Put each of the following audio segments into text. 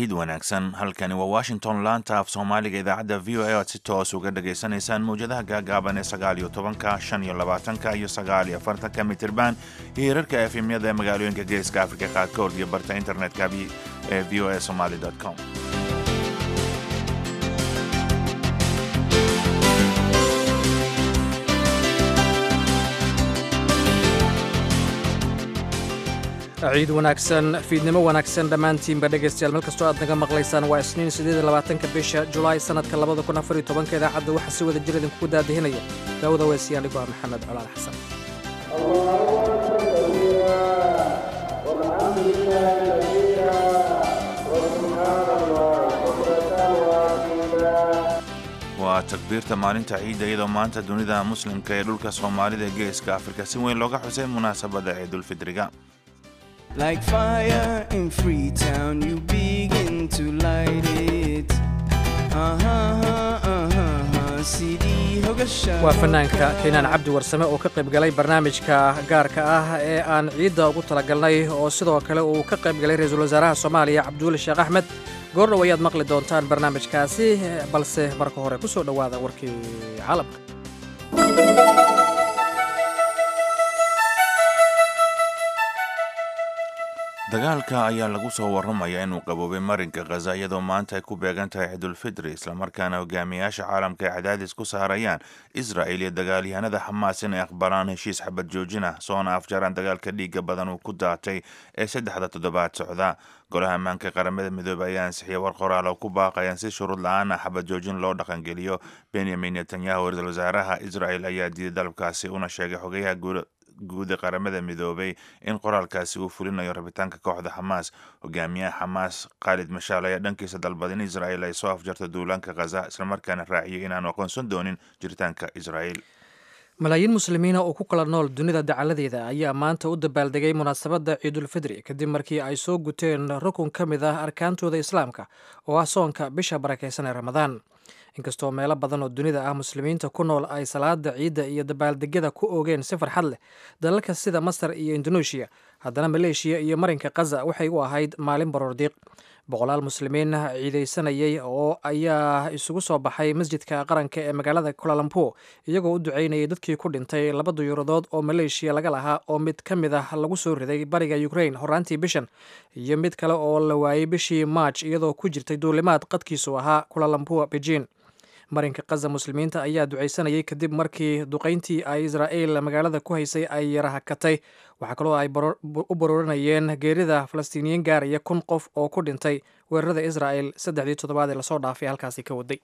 ciid wanaagsan halkani waa washington laanta af soomaaliga idaacadda v o a oad si toos uga dhagaysanaysaan mawjadaha gaagaaban ee sagaal iyo tobanka shan iyo labaatanka iyo sagaal iyo afartanka mitirban iyo hirarka efemyada ee magaalooyinka geeska afrika qaarkood iyo barta internetka ee v o a somaly com ciid wanaagsan fiidnimo wanaagsan dhammaantiinba dhegaystayaal meel kastoo aad naga maqlaysaan waa isniin siddeed iyo labaatanka bisha julaay sannadka labada kun afar iyo tobanka idaacadda waxaa si wada jir idinkugu daadihinaya daawada weysiyaan dhigoo ah maxamed colaal xasan waa takbiirta maalinta ciidda iyadoo maanta dunida muslimka ee dhulka soomaalida ee geeska afrika si weyn looga xusay munaasabadda ciidulfidriga Like fire in Freetown, you begin to light it. waa fanaanka keenaan cabdi warsame oo ka qaybgalay barnaamijka gaarka ah ee aan ciidda ugu talagalnay oo sidoo kale uu ka qaybgalay ra-iisul wasaaraha soomaaliya cabduuli sheekh axmed goordhow ayaad maqli doontaan barnaamijkaasi balse marka hore ku soo dhowaada warkii caalamka dagaalka ayaa lagu soo warramaya inuu qaboobay marinka khaza iyadoo maanta ay ku beegan tahay ciidulfidri islamarkaana hogaamiyaasha caalamka ay cadaadis ku saarayaan israa'il iyo dagaalyahanada xamaas inay aqbalaan heshiis xabad joojin ah soona afjaraan dagaalka dhiigga badan uu ku daatay ee saddexda toddobaad socda golaha ammaanka qaramada midoobey ayaa ansixiya war qoraal oo ku baaqayaan si shuruud la-aan ah xabad joojin loo dhaqangeliyo benyamin netanyahu ra-iisul wasaaraha israa'il ayaa diiday dalabkaasi una sheegay xogayaha guuda qaramada midoobay in qoraalkaasi uu fulinayo rabitaanka kooxda xamaas hogaamiyaha xamaas khaalid mashaal ayaa dhankiisa dalbaday in israa'il ay soo afjarto duulaanka khaza islamarkaana raaciyay inaanu aqoonsan doonin jiritaanka israa'il malaayiin muslimiina oo ku kala nool dunida dacaladeeda ayaa maanta u dabaaldegay munaasabadda ciidulfidri kadib markii ay soo guteen rukun ka mid ah arkaantooda islaamka oo ah soonka bisha barakaysan ee ramadaan inkastoo meelo badan oo dunida ah muslimiinta ku nool ay salaada ciidda iyo dabaaldegyada ku oogeen si farxad leh dalalka sida masar iyo indoneeshiya haddana maleeshiya iyo marinka khaza waxay u ahayd maalin baroordiiq boqolaal muslimiin ciidaysanayay oo ayaa isugu soo baxay masjidka qaranka ee magaalada kulalambur iyagoo u ducaynayay dadkii ku dhintay laba duyuuradood oo maleeshiya laga lahaa oo mid ka mid ah lagu soo riday bariga ukrain horaantii bishan iyo mid kale oo la waayey bishii maaj iyadoo ku jirtay duulimaad qadkiisu ahaa kulalambur beijin marinka khaza muslimiinta ayaa ducaysanayay kadib markii duqayntii ay israa'iil magaalada ku haysay ay yarahakatay waxaa kaloo ay u barooranayeen geerida falastiiniyiin gaaraya kun qof oo ku dhintay weerarada israa'el saddexdii toddobaad ee lasoo dhaafay halkaasi ka waday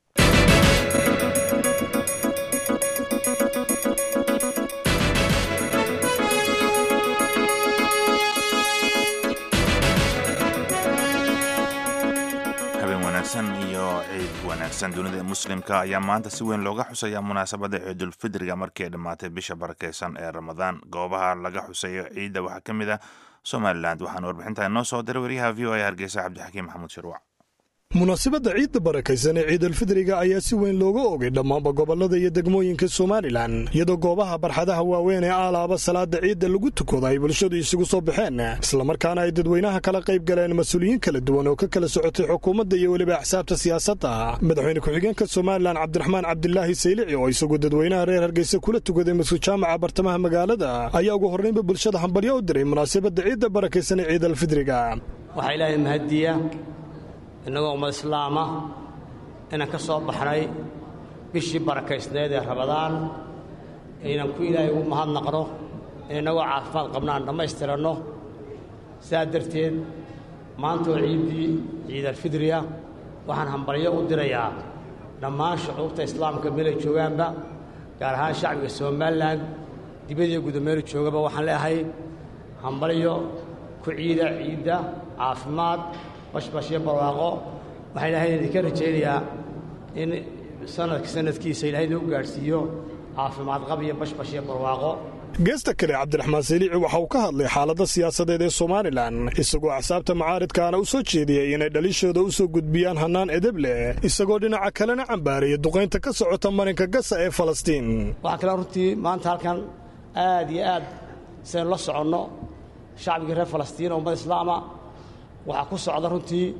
iyo ciid wanaagsan dunida muslimka ayaa maanta si weyn looga xusayaa munaasabadda ciidulfidriga markii ay dhammaatay bisha barakeysan ee ramadaan goobaha laga xusayo ciidda waxaa ka mid ah somalilan waxaana warbixintaa inoo soo diray wariyaha v o a hargeysa cabdixakiim maxamuud shirwac munaasabadda ciidda barakaysan ee ciidulfidriga ayaa si weyn looga ogay dhammaanba gobollada iyo degmooyinka somalilan iyadoo goobaha barxadaha waaweyn ee aalaaba salaada ciidda lagu tukado ay bulshadu isugu soo baxeen islamarkaana ay dadweynaha kala qayb galeen mas-uuliyiin kala duwan oo ka kala socotay xukuumadda iyo weliba axsaabta siyaasadda madaxweyne ku-xigeenka somalilan cabdiraxmaan cabdilaahi saylici oo isagu dadweynaha reer hargeysa kula tukaday masjid jaamaca bartamaha magaalada ayaa ugu horraynba bulshada hambalyo u diray munaasabadda ciidda barakaysan ee ciidalfidriga waxaa ilaahay mahadiya innagoo ummad islaama inaan ka soo baxnay bishii barakaysneed ee rabadaan inaan ku ilaahay ugu mahadnaqno innagoo caafimaad qabna aan dhammaystiranno sidaa darteed maantoo ciiddii ciidalfidriya waxaan hambalyo u dirayaa dhammaan shucuubta islaamka meelay joogaanba gaar ahaan shacbiga somalilan dibadiyo gudameelu joogaba waxaan leeahay hambalyo ku ciida ciidda caafimaad bashbashyo barwaaqo waxaa ilaahay idinka rajaynayaa in sanadka sanadkiisa ilahay inuu gaadhsiiyo caafimaad qab iyo bashbashyo barwaaqo geesta kale cabdiraxmaan saliici waxa uu ka hadlay xaaladda siyaasadeed ee somalilan isagoo axsaabta macaaridkaana u soo jeediyey inay dhalishooda u soo gudbiyaan hannaan edeb leh isagoo dhinaca kalena cambaaraya duqaynta ka socota marinka gasa ee falastiin waxaa kale runtii maanta halkan aad iyo aad saynu la soconno shacbigii reer falastiin oo ummad islaama waxaa ku socda runtii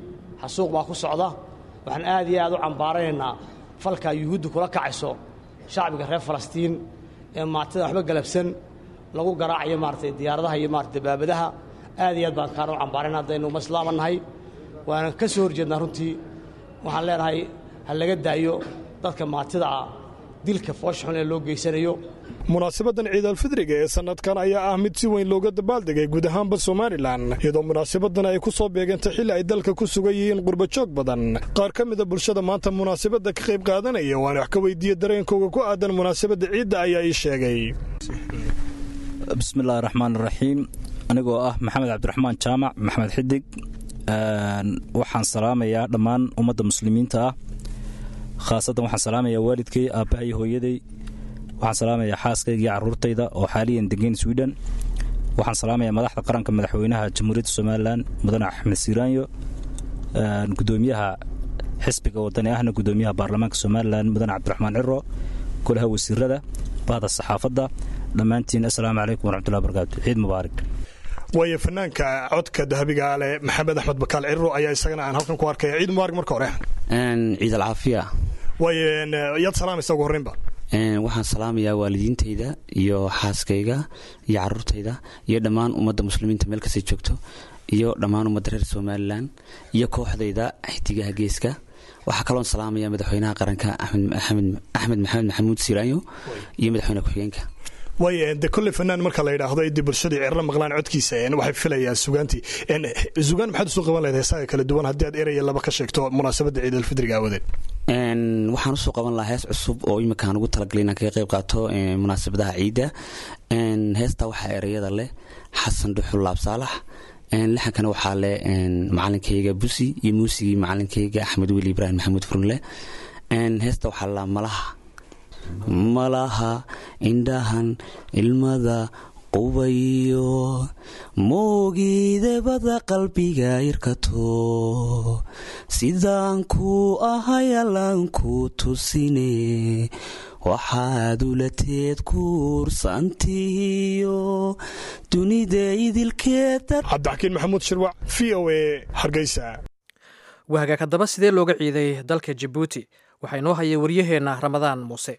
xasuuq baa ku socda waxaan aad iyo aad u cambaaranaynaa falkaa yuhuudda kula kacayso shacbiga reer falastiin ee maatida waxba galabsan lagu garaacayo maaratay diyaaradaha iyo maarata dabaabadaha aad iyo aad baan kaana u cambaarayna haddaynu maslaama nahay waana ka soo horjeednaa runtii waxaan leenahay ha laga daayo dadka maatida ah dilka foosha xun ee loo geysanayo munaasabadan ciidalfidriga ee sannadkan ayaa ah mid si weyn looga dabaaldegay guud ahaanba somalilan iyadoo munaasabadan ay ku soo beegantay xilli ay dalka ku sugan yihiin qurbajoog badan qaar ka mida bulshada maanta munaasabadda ka qayb qaadanaya waan wax ka weydiiye dareenkooga ku aadan munaasabadda ciidda ayaa ii sheegay bismillahi raxmaan raxiim anigoo ah maxamed cabdiraxmaan jaamac maxamed xidig waxaan salaamayaa dhammaan ummadda muslimiinta ah khaasatan waxaan salaamayaa waalidkay aabbahay hooyaday waxaan salaamayaa xaaskayga iyo carruurtayda oo xaaliyan degeyn swiden waxaan salaamayaa madaxda qaranka madaxweynaha jamhuuriyadda somalilan mudane axmed siiraanyo gudoomiyaha xisbiga wadani ahna gudoomiyaha baarlamaanka somalilan mudane cabdiraxmaan ciro golaha wasiirada bahda saxaafadda dhammaantiin assalaamu calaykum waraxmatullahi barakaatu ciid mubaarak waayo fanaanka codka dahabiga leh maxamed axmed bakaal ciro ayaa isagana aan halkan ku arkaya ciid mubaarak marka hore ciid alcaafiya waayo yaad salaamaysa ugu horreynba waxaan salaamayaa waalidiintayda iyo xaaskayga iyo caruurtayda iyo dhammaan ummadda muslimiinta meel kastay joogto iyo dhammaan ummadda reer somalilan iyo kooxdayda xidigaha geeska waxaa kaloon salaamaya madaxweynaha qaranka axmed maxamed maxamuud siiraanyo iyo madaxweyne ku-xigeenka waay de kolley fanaan marka la yidhaahdo idii bulshadii cirro maqlaan codkiisa waxay filayaan sugaantii sugaan maxaad usoo qaban lahayd heesaga kala duwan haddii aad eraya laba ka sheegto munaasabadda ciidalfidriga aawadeed waxaan usoo qaban lahaa hees cusub oo iminkaan ugu talagalay inaan kaga qayb qaato munaasabadaha ciidda heestaa waxaa ereyada leh xasan dhuxul laab saalax lixankana waxaa leh macalinkayga busi iyo muusigii macalinkayga axmed weli ibraahim maxamuud furnle heesta waxaa lalaa malaha malaha indhahan ilmada qubayo moogiidebada qalbiga irkato sidaan ku ahay allaan ku tusine waxaad ulateed kuursantihiyo dunida idilkeeda cabdixakiin maxamuud shirwac v o a hargeysa wahagaag haddaba sidee looga ciiday dalka jabuuti waxaa inoo hayay waryaheenna ramadaan muuse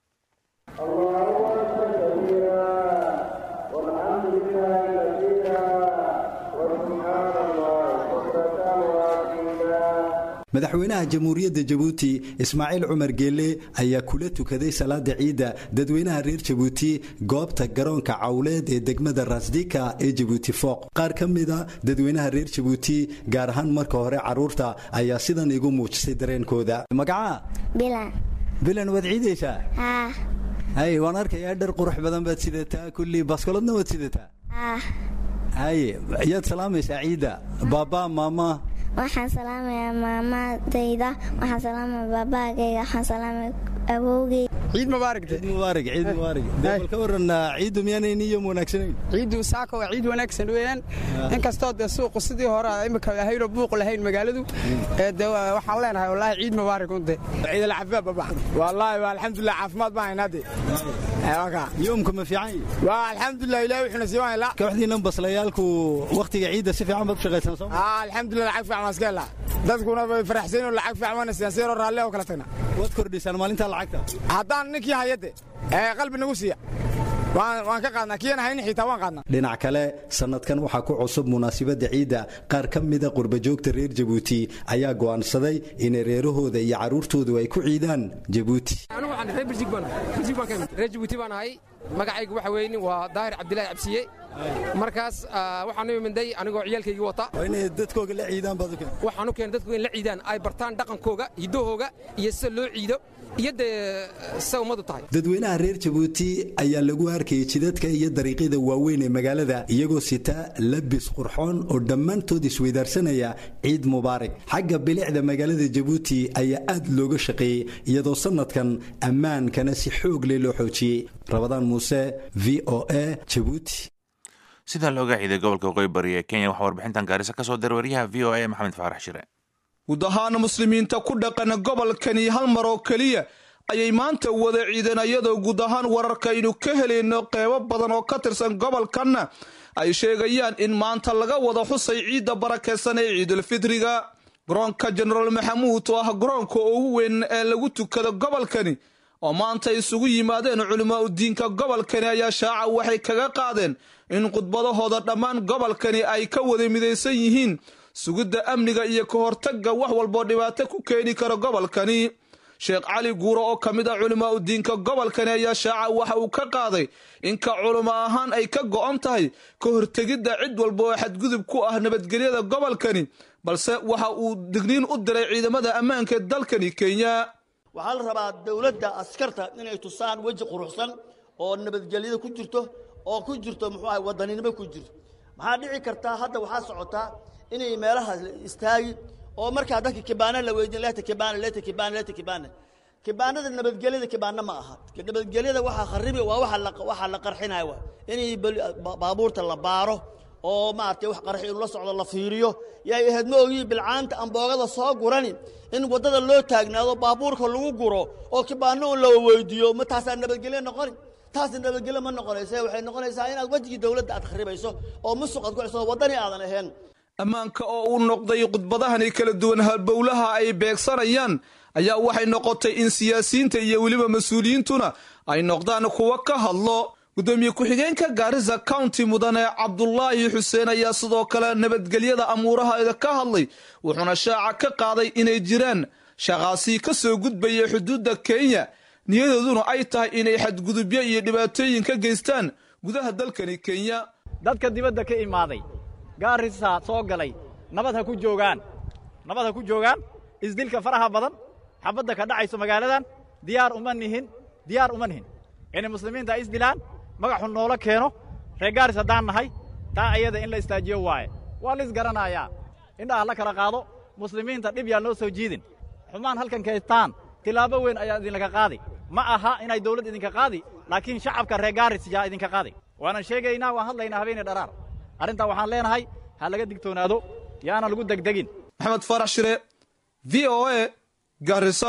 madaxweynaha jamhuuriyadda jabuuti ismaaciil cumar geelle ayaa kula tukaday salaada ciidda dadweynaha reer jabuuti goobta garoonka cawleed ee degmada rasdika ee jabuuti fooq qaar ka mida dadweynaha reer jabuuti gaar ahaan marka hore carruurta ayaa sidan igu muujisay dareenkooda magacaa bilan waad ciidaysaa hay waan arkayaa dhar qurux badan baad sidataa kullii baskoladna waad sidataa haye yaad salaamaysaa ciidda baabaa maama waxaan salaamayaa maamadayda waxaan salaamaya baabaagayga waxaan salaamaya awowgay ciid mubaarak ciid mubaarak ciid mubaarak dee bal ka waran ciiddu miyaanayn iyo wanaagsanayn ciiddu saaka waa ciid wanaagsan weeyaan inkastoo dee suuqu sidii hore imika ahaynoo buuq lahayn magaaladu de waxaan leenahay wallaahi ciid mubaarak unde ciid alcaafimaad baba wallaahi waa alxamdulilah caafimaad baan haynaa de yoomka ma fiican waa alxamdulilah ilahi wuxuuna sii waan kooxdiinan baslayaalku wakhtiga ciidda si fiican baad u shaqaysan soo alxamdulilah lacag fiican waan iska helaa dadkuna way faraxsan oo lacag fiican waan siiyaan siyaroo raalle oo kala tagna waad kordhisaan maalintaa lacagta haddaan ninkii hayade ee qalbi nagu siiya waan ka qaadnaa kiyana hayni xitaa waan qaadnaa dhinac kale sannadkan waxaa ku cusub munaasabadda ciidda qaar ka mida qurbajoogta reer jabuuti ayaa go'aansaday inay reerahooda iyo carruurtoodu ay ku ciidaan jabuuti reer jabuuti baan ahay magacaygu waxa weyni waa daahir cabdilaahi cabsiye markaas waxaan u iminday anigoo ciyaalkaygii wata inay dadkooga la ciidaan baad waxaan u keenay dadkooga in la ciidaan ay bartaan dhaqankooga hiddahooga iyo sida loo ciido iyo dee sa ummadu tahay dadweynaha reer jabuuti ayaa lagu arkayay jidadka iyo dariiqyada waaweyn ee magaalada iyagoo sita labis qurxoon oo dhammaantood isweydaarsanaya ciid mubaarak xagga bilicda magaalada jabuuti ayaa aad looga shaqeeyey iyadoo sannadkan ammaankana si xoog leh loo xoojiyey rabadaan muuse v o a jabuuti sidaa looga ciiday gobolka waqooyi bari ee kenya waxaa warbixintan gaarisa ka soo diray waryaha v o a maxamed faarax shire guud ahaan muslimiinta ku dhaqan gobolkani hal mar oo keliya ayay maanta wada ciideen iyadoo guud ahaan wararkaynu ka helayno qeybo badan oo ka tirsan gobolkanna ay sheegayaan in maanta laga wada xusay ciidda barakaysan ee ciidulfidriga garoonka jenaraal maxamuud oo ah garoonka ugu weyn ee lagu tukado gobolkani oo maanta isugu yimaadeen culimaa udiinka gobolkani ayaa shaaca waxay kaga qaadeen in khudbadahooda dhammaan gobolkani ay ka wada midaysan yihiin sugidda amniga iyo ka hortagga wax walboo dhibaato ku keeni kara gobolkani sheekh cali guuro oo ka mid ah culimaa udiinka gobolkani ayaa shaaca waxa uu ka qaaday in ka culimo ahaan ay ka go'on tahay ka hortegidda cid walba oo xadgudub ku ah nabadgelyada gobolkani balse waxa uu digniin u diray ciidamada ammaanka ee dalkani kenya waxaa la rabaa dowladda askarta inay tusaan weji quruxsan oo nabadgelyada ku jirto oo ku jirto muxuu ahay wadaninimo ku jirto maxaa dhici kartaa hadda waxaa socotaa inay meelaha istaagi oo markaa dadka kibaana la weydiin leeta kibaana leeta kibaana leeta kibaana kibaanada nabadgelyada kibaana ma aha nabadgelyada waxaa kharibi waa waxa la waxa la qarxinaya waa inay baabuurta la baaro oo maaragtay wax qarxi inuu la socdo la fiiriyo yay ahayd ma ogiyi bilcaanta amboogada soo gurani in waddada loo taagnaado baabuurka lagu guro oo kibaano un la weydiiyo ma taasaa nabadgelyo noqoni taasi nabadgelyo ma noqonaysa waxay noqonaysaa inaad wejigii dowladda aad kharibayso oo musuq aad ku ciso waddani aadan ahayn ammaanka oo uu noqday khudbadahani kala duwan halbowlaha ay beegsanayaan ayaa waxay noqotay in siyaasiyiinta iyo weliba mas-uuliyiintuna ay noqdaan kuwa ka hadlo gudoomiye ku-xigeenka gaarisa county mudane cabdulaahi xuseen ayaa sidoo kale nabadgelyada amuurahaeda ka hadlay wuxuuna shaaca ka qaaday inay jiraan shaqaasi ka soo gudbaya xuduudda kenya niyadooduna ay tahay inay xadgudubyo iyo dhibaatooyin ka geystaan gudaha dalkani kenya dadka dibadda ka imaaday gaarisa soo galay nabad ha ku joogaan nabad ha ku joogaan isdilka faraha badan xabadda ka dhacayso magaaladan diyaar uma nihin diyaar uma nihin inay muslimiinta ay isdilaan magaxu noola keeno reer gaaris haddaan nahay taa ayada in la istaajiyo waaye waa la isgaranayaa indhaha la kala qaado muslimiinta dhib yaa noo soo jiidin xumaan halkan kaystaan tilaabo weyn ayaa idinlaga qaadi ma aha inay dawladd idinka qaadi laakiin shacabka reer gaaris yaa idinka qaadi waanan sheegaynaa waan hadlaynaa habeenay dharaar arrintaa waxaan leenahay ha laga digtoonaado yaana lagu degdegin maxamed farax shire v o a garisa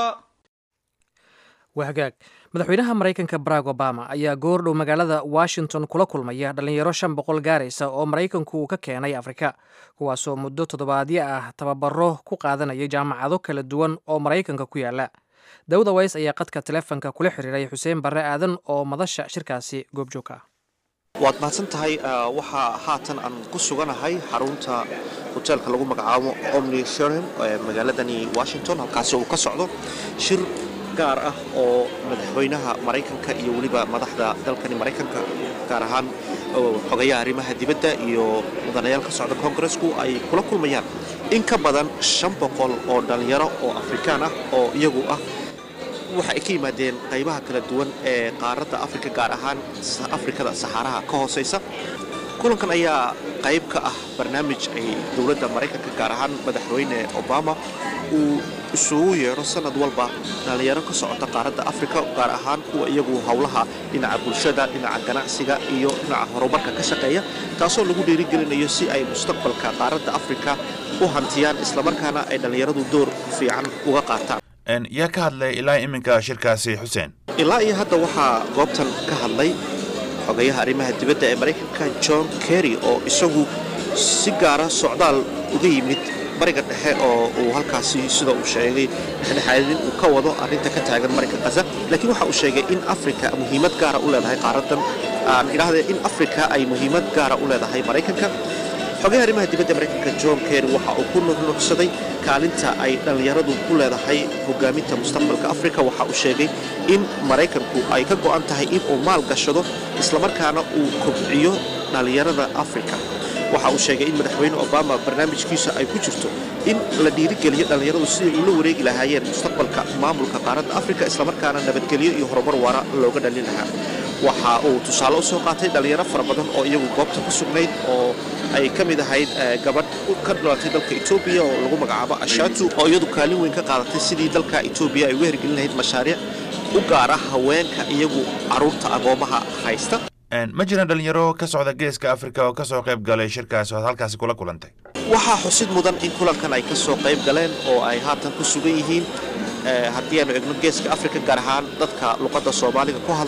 wahagaag madaxweynaha maraykanka barack obama ayaa goordhow magaalada washington kula kulmaya dhallinyaro shan boqol gaaraysa oo maraykanku uu ka keenay afrika kuwaasoo muddo toddobaadyo ah tababaro ku qaadanayay jaamacado kala duwan oo maraykanka ku yaala dawda ways ayaa qadka telefonka kula xiriiray xuseen barre aadan oo madasha shirkaasi goobjoogka ah waad mahadsan tahay waxaa haatan aan ku suganahay xarunta hoteelka lagu magacaabo omni sherham ee magaaladani washington halkaasi uu ka socdo shir gaar ah oo madaxweynaha maraykanka iyo weliba madaxda dalkani maraykanka gaar ahaan xogayaha arrimaha dibadda iyo mudanayaal ka socda kongaresku ay kula kulmayaan in ka badan shan boqol oo dhallinyaro oo afrikaan ah oo iyagu ah waxa ay ka yimaadeen qaybaha kala duwan ee qaaradda afrika gaar ahaan afrikada saxaaraha ka hoosaysa kulankan ayaa qayb ka ah barnaamij ay dowladda maraykanka gaar ahaan madaxweyne obama uu isugu yeedho sanad walba dhallinyaro ka socota qaaradda afrika gaar ahaan kuwa iyagu howlaha dhinaca bulshada dhinaca ganacsiga iyo dhinaca horumarka ka shaqeeya taasoo lagu dhiirigelinayo si ay mustaqbalka qaaradda afrika u hantiyaan islamarkaana ay dhallinyaradu door fiican uga qaataan yaa ka hadlay ilaa iminka shirkaasi xuseen ilaa iyo hadda waxaa goobtan ka hadlay xogayaha arrimaha dibadda ee maraykanka john kerry oo isagu si gaara socdaal uga yimid bariga dhexe oo uu halkaasi sida uu sheegay dhexdhexaadin uu ka wado arrinta ka taagan marinka kaza laakiin waxa uu sheegay in afrika muhiimad gaara u leedahay qaaradan aan idhaahdee in afrika ay muhiimad gaara u leedahay maraykanka xogayaha arrimaha dibadda maraykanka john kerry waxa uu ku nuxnuxsaday kaalinta ay dhallinyaradu ku leedahay hogaaminta mustaqbalka afrika waxa uu sheegay in maraykanku ay ka go'an tahay in uu maal gashado islamarkaana uu kobciyo dhallinyarada afrika waxa uu sheegay in madaxweyne obama barnaamijkiisa ay ku jirto in la dhiirigeliyo dhallinyaradu siday ula wareegi lahaayeen mustaqbalka maamulka qaaradda afrika islamarkaana nabadgelyo iyo horumar waara looga dhalin lahaa waxa uu tusaale u soo qaatay dhallinyaro fara badan oo iyagu goobta ku sugnayd oo ay ka mid ahayd gabadh ka dhalatay dalka etoobiya oo lagu magacaabo ashatu oo iyadu kaalin weyn ka qaadatay sidii dalka etoobiya ay uga hirgelin lahayd mashaariic u gaara haweenka iyagu carruurta agoomaha haysta ma jiraan dhallinyaro ka socda geeska afrika oo ka soo qayb galay shirkaasi oo ad halkaasi kula kulantay waxaa xusid mudan in kulankan ay ka soo qayb galeen oo ay haatan ku sugan yihiin haddii aanu egno geeska afrika gaar ahaan dadka luqadda soomaaliga ku hadla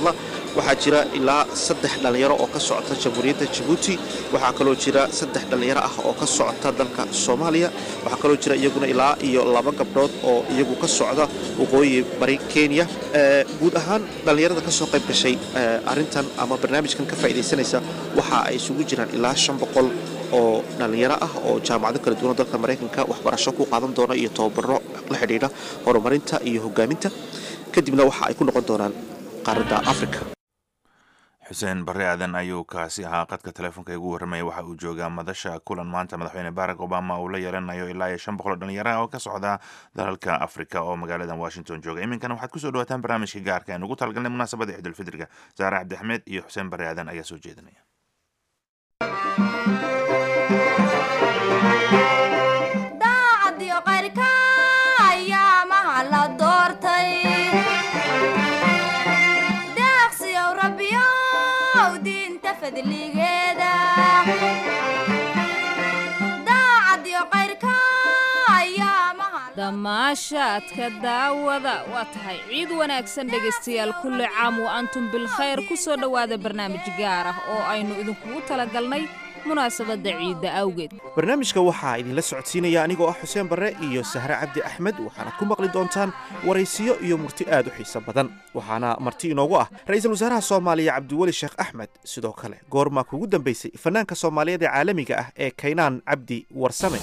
waxaa jira ilaa saddex dhallinyaro oo ka socota jamhuuriyadda jabuuti waxaa kaloo jira saddex dhallinyaro ah oo ka socota dalka soomaaliya waxaa kaloo jira iyaguna ilaa iyo laba gabdhood oo iyagu ka socda waqooyi bari kenya guud ahaan dhallinyarada ka soo qayb gashay arrintan ama barnaamijkan ka faa'iidaysanaysa waxa ay isugu jiraan ilaa shan boqol oo dhallinyaro ah oo jaamacado kala duwan dalka maraykanka waxbarasho ku qaadan doona iyo tababaro la xidhiidha horumarinta iyo hogaaminta kadibna waxa ay ku noqon doonaan qaaradda africa xuseen barre aadan ayuu kaasi ahaa qadka telefoonka igu warramaya waxa uu joogaa madasha kulan maanta madaxweyne barack obama uu la yeelanayo ilaa iyo shan boqol oo dhalinyaraha oo ka socda dalalka africa oo magaaladan washington jooga iminkana waxaad kusoo dhawaataan barnaamijka gaarka aan ugu talagalnay munaasabada ciidulfidriga saare cabdixmed iyo xuseen barre aadan ayaa soo jeedinaya damaashaadka daawada waa tahay ciid wanaagsan dhegaystayaal kulli caam wa antum bilkhayr ku soo dhowaada barnaamij gaar ah oo aynu idinkugu talagalnay munaasabadda ciidda awgeed barnaamijka waxaa idinla socodsiinaya anigoo ah xuseen barre iyo sahre cabdi axmed waxaanad ku maqli doontaan waraysiyo iyo murti aad u xiiso badan waxaana marti inoogu ah ra'iisul wasaaraha soomaaliya cabdiweli sheekh axmed sidoo kale goormaa kugu dambaysay fannaanka soomaaliyeed ee caalamiga ah ee kaynaan cabdi warsame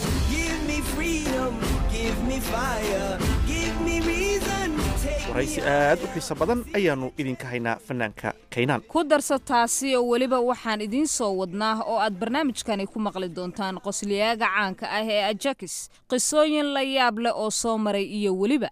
waraysi aad u xiiso badan ayaannu idinka haynaa fannaanka kaynaan ku darsa taasi oo weliba waxaan idiin soo wadnaa oo aad barnaamijkani ku maqli doontaan qosliyaaga caanka ah ee ajakis qisooyin la yaab leh oo soo maray iyo weliba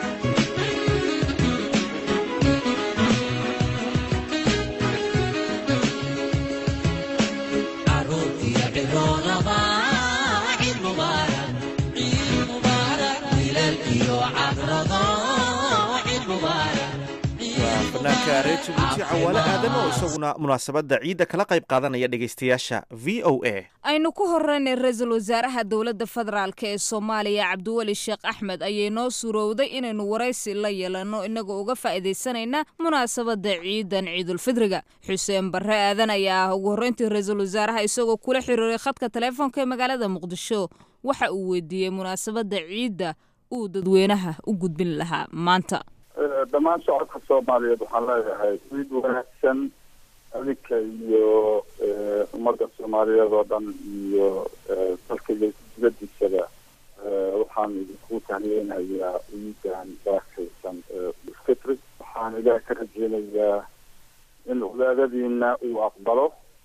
fanaanka reer jabuuti cawaale aadan oo isaguna munaasabadda ciidda kala qayb qaadanaya dhegaystayaasha v o a aynu ku horeynay ra-iisul wasaaraha dowladda federaalk ee soomaaliya cabdiweli sheekh axmed ayay noo suurowday inaynu waraysi la yeelanno inagoo uga faa'iidaysanayna munaasabadda ciidan ciidulfidriga xuseen barre aadan ayaa ah ugu horreyntii ra-iisul wasaaraha isagoo kula xiriiray khadka teleefoonka ee magaalada muqdisho waxa uu weydiiyey munaasabadda ciidda uu dadweynaha u gudbin lahaa maanta dhammaan shacabka soomaaliyeed waxaan leeyahay ciid wanaagsan adinka iyo ummadda soomaaliyeed oo dhan iyo dalka iyo dibadiisaba waxaan idinku tahniyeynayaa ciidan barakaysan fitri waxaan ilaah ka rajeynayaa in wadaadadiina uu aqbalo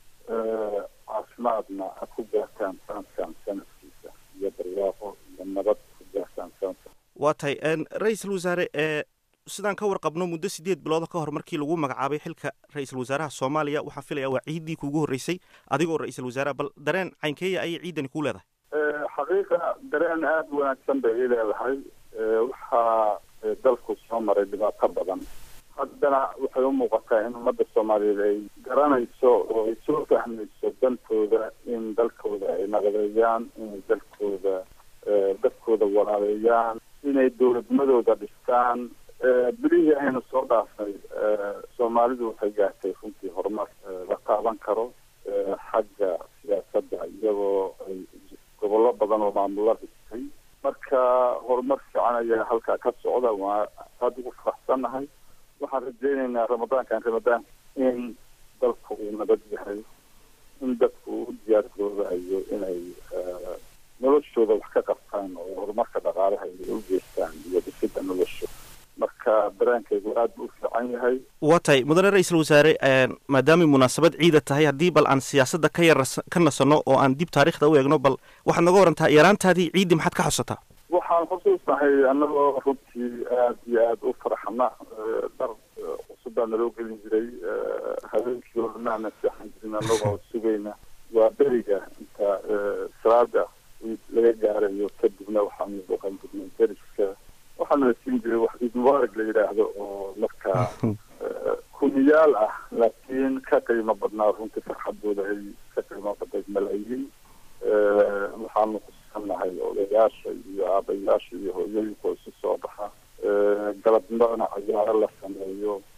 caafimaadna aad ku gaartaan sanadkan sanadkiisa iyo barwaaqo iyo nabad ku gaartaan sanadkan waa tahay ra-iisul wasaare ee sidaan ka warqabno muddo sideed bilooda ka hor markii lagu magacaabay xilka ra-iisul wasaaraha soomaaliya waxaan filaya waa ciiddii kuugu horreysay adigoo ra-iisul wasaaraha bal dareen caynkeeya ayay ciidani kuu leedahay xaqiiqa dareen aada u wanaagsan bay ii leedahay waxaa dalku soo maray dhibaato badan haddana waxay u muuqataa in ummadda soomaaliyeed ay garanayso oo ay soo fahmayso dantooda in dalkooda ay naqdeeyaan inay dalkooda dadkooda walaaleeyaan inay dowladnimadooda dhistaan bilihii aynu soo dhaafnay soomaalidu waxay gaartay runtii horumar la taaban karo xagga siyaasadda iyagoo ay gobollo badan oo maamulo dhistay marka horumar fiican ayaa halkaa ka socda waa aada ugu faraxsannahay waxaan rajeynaynaa ramadaankan ramadaan in dalku uu nabad yahay in dadku u diyaar garoobayo inay noloshooda wax ka qabtaan oo horumarka dhaqaalaha ay u geystaan iyo dhisidda nolosha marka dareenkaygu aad buu u fiican yahay waa tahay mudane ra-iisul wasaare maadaamay munaasabad ciida tahay haddii bal aan siyaasadda ka yar ka nasanno oo aan dib taariikhda u eegno bal waxaad naga warantaa yaraantaadii ciiddii maxaad ka xusataa waxaan xusuusnahay annagoo runtii aad iyo aada u faraxna dhar cusub baa naloo gelin jiray habeenkii oranaana seexan jirin annagoo sugayna waa beriga inta salaada laga gaarayo kadibna waxaanu booqan jirnay deriska waxaana la siin jiray wax ciid mubaarak la yidhaahdo oo markaa kuniyaal ah laakiin ka qiimo badnaa runtii farxadooda ay ka qiimo badnayd malaayiin waxaanu kusannahay odayaasha iyo aabayaasha iyo hooyooyinka isu soo baxa galabnimona cayaaro la sameeyo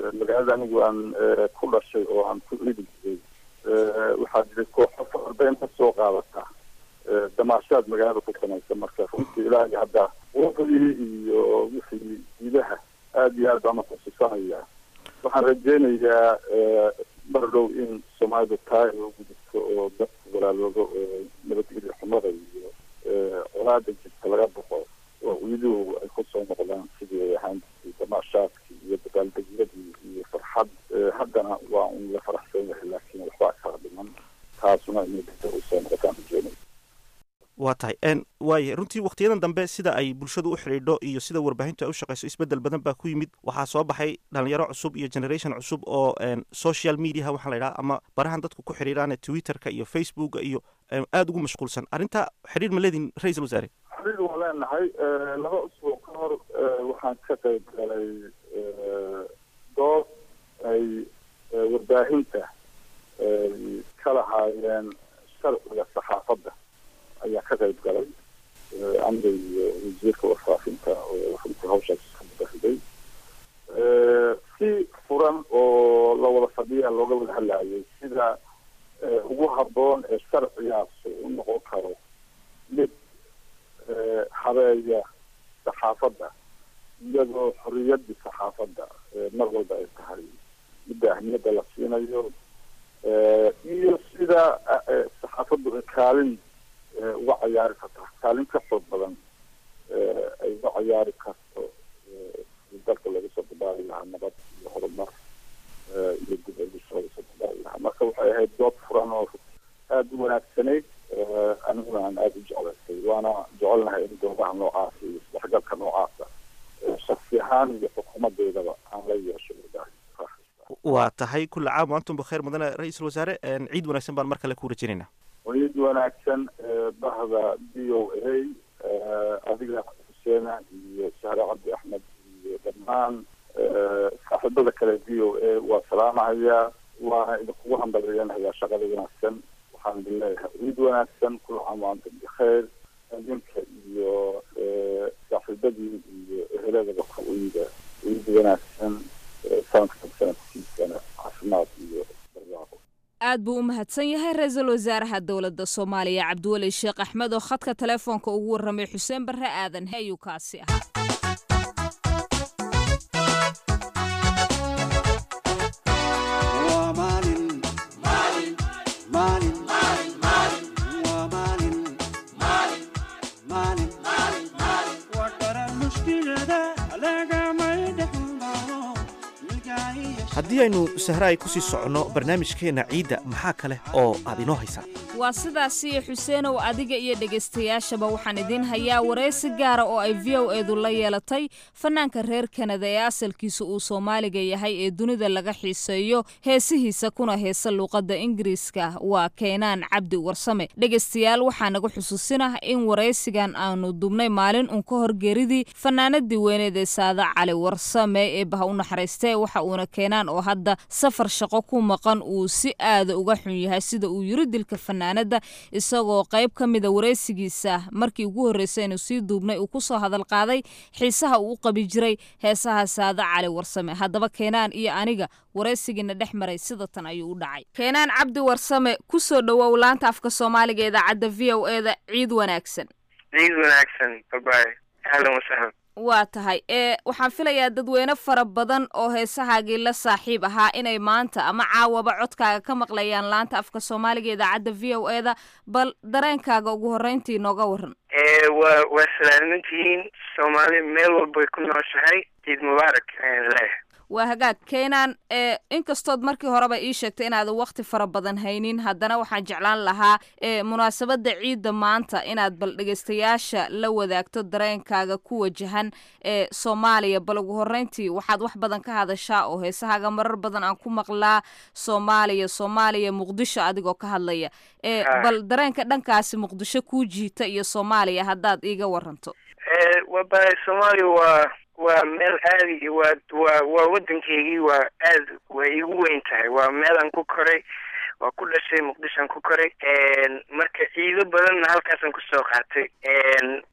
magaalada anigu aan ku dhashay oo aan ku ciidi jiray waxaa jiray kooxo farda inta soo qaadata damaashaad magaalada ku samaysa marka runtii ilaahay hadda waqdii iyo wixii gudaha aada iyo aad baan uxusuusanaya waxaan rajeynayaa mar dhow in soomaalidu taa ay u gudubto oo dadku walaaloodo oo nabadgelyo xumada iyo colaada jirta laga boqo oo ciiduhu ay kusoo noqdaan sidii ay ahaan jirtay damaashaadkii iyo dabaaldegyadii iyo farxad haddana waa un la faraxsan yahay laakiin waxbaa kala dhiman taasuna inay dadka usoo noqotaan rajeynaya waa tahay n waaya runtii wakhtiyadan dambe sida ay bulshadu u xidhiidho iyo sida warbaahintu ay u shaqayso isbeddel badan baa ku yimid waxaa soo baxay dhalinyaro cusub iyo generation cusub oo social mediaha waxaa la yidhaha ama barahan dadku ku xidhiidhaan twitterka iyo facebooka iyo aada ugu mashquulsan arrinta xidhiir ma leedin ra-iisul wasaare xidhiir waa leenahay laba usbuuc ka hor waxaan ka qayb galay dood ay warbaahinta ka lahaayeen sharciga saxaafadda ayaa ka qayb galay aniga iyo wasiirka warfaafinta oo runtii hawshaas ka mudahday si furan oo la wada fadhiya looga wada hadlayay sida ugu habboon ee sharcigaas u noqon karo mid habeeya saxaafadda iyadoo xorriyaddii saxaafadda mar walba ay tahay midda ahmiyadda la siinayo iyo sida saxaafaddu ay kaalin uga cayaari karta kaalin ka xoog badan ay uga cayaari karto dalka laga soo dabaali lahaa nabad iyo horumar iyo dib eegis laga soo dabaali lahaa marka waxay ahayd dood furan oo aada u wanaagsanayd aniguna aan aada u jeclaystay waana jecelnahay in doodaha noocaasa iyo isdhexgalka noocaasa shaksi ahaan iyo xukuumadeydaba aan la yeesho waa tahay kulla caam antum bakheer mudane ra-iisul wasaare ciid wanaagsan baan mar kale ku rajaynaynaa ciid wanaagsan bahda b o a adiga xuseena iyo sahre cabdi axmed iyo dhammaan saaxiibada kale v o a waa salaamahayaa waana idinkugu hambaliyanayaa shaqada wanaagsan waxaan idin leeyahay ciid wanaagsan kula caam waantum bikheer idinka iyo saaxiibadii iyo eheladaba ku ciida ciid wanaagsan sanadkan sanadkiisana caafimaad iyo barwaaqo aad buu u mahadsan yahay ra-iisul wasaaraha dowladda soomaaliya cabdiweli sheekh axmed oo khadka telefoonka ugu warramay xuseen barre aadan he ayuu kaasi ahaa haddii aynu sahraay ku sii soconno barnaamijkeenna ciidda maxaa kale oo aad inoo haysaa waa sidaasiyo xuseenow adiga iyo dhegaystayaashaba waxaan idiin hayaa waraysi gaara oo ay v o eedu la yeelatay fanaanka reer kanada ee asalkiisa uu soomaaliga yahay ee dunida laga xiiseeyo heesihiisa kuna heesa luuqadda ingiriiska waa keenaan cabdi warsame dhegaystayaal waxaa naga xusuusinah in waraysigan aanu dubnay maalin uun ka hor geeridii fanaanadii weyneed ee saada cali warsame ee baha u naxariistee waxa uuna keenaan oo hadda safar shaqo ku maqan uu si aada uga xun yahay sida uu yiri dilka fanaanada isagoo qayb ka mida waraysigiisa markii ugu horreysay inuu sii duubnay uu kusoo hadal qaaday xiisaha uu u qabi jiray heesaha saada cali warsame haddaba keenaan iyo aniga waraysigiina dhex maray sida tan ayuu u dhacay keenaan cabdi warsame kusoo dhowow laanta afka soomaaliga idaacadda v o e da ciid wanaagsan ciid wanaagsan babaay ahlan wasahlan waa tahay ee waxaan filayaa dadweyne fara badan oo heesahaagii la saaxiib ahaa inay maanta ama caawaba codkaaga ka maqlayaan laanta afka soomaaliga idaacadda v o e da bal dareenkaaga ugu horreyntii nooga waran waa waa salaamantihiin soomaali meel walbay ku nooshahay ciid mubaarak leh waa hagaag keenaan ee inkastood markii horeba ii sheegtay inaadan wakti fara badan haynin haddana waxaan jeclaan lahaa ee munaasabadda ciidda maanta inaad bal dhegaystayaasha la wadaagto dareenkaaga ku wajahan ee soomaaliya bal ugu horreyntii waxaad wax badan ka hadashaa oo heesahaaga marar badan aan ku maqlaa soomaaliya soomaaliya muqdisho adigoo ka hadlaya ee bal dareenka dhankaasi muqdisho kuu jiita iyo soomaaliya haddaad iiga waranto waba soomaaliya waa waa meel aadi waa waa waa waddankeygii waa aad way igu weyn tahay waa meelaan ku koray waa ku dhashay muqdishoan ku koray marka ciido badanna halkaasaan kusoo qaatay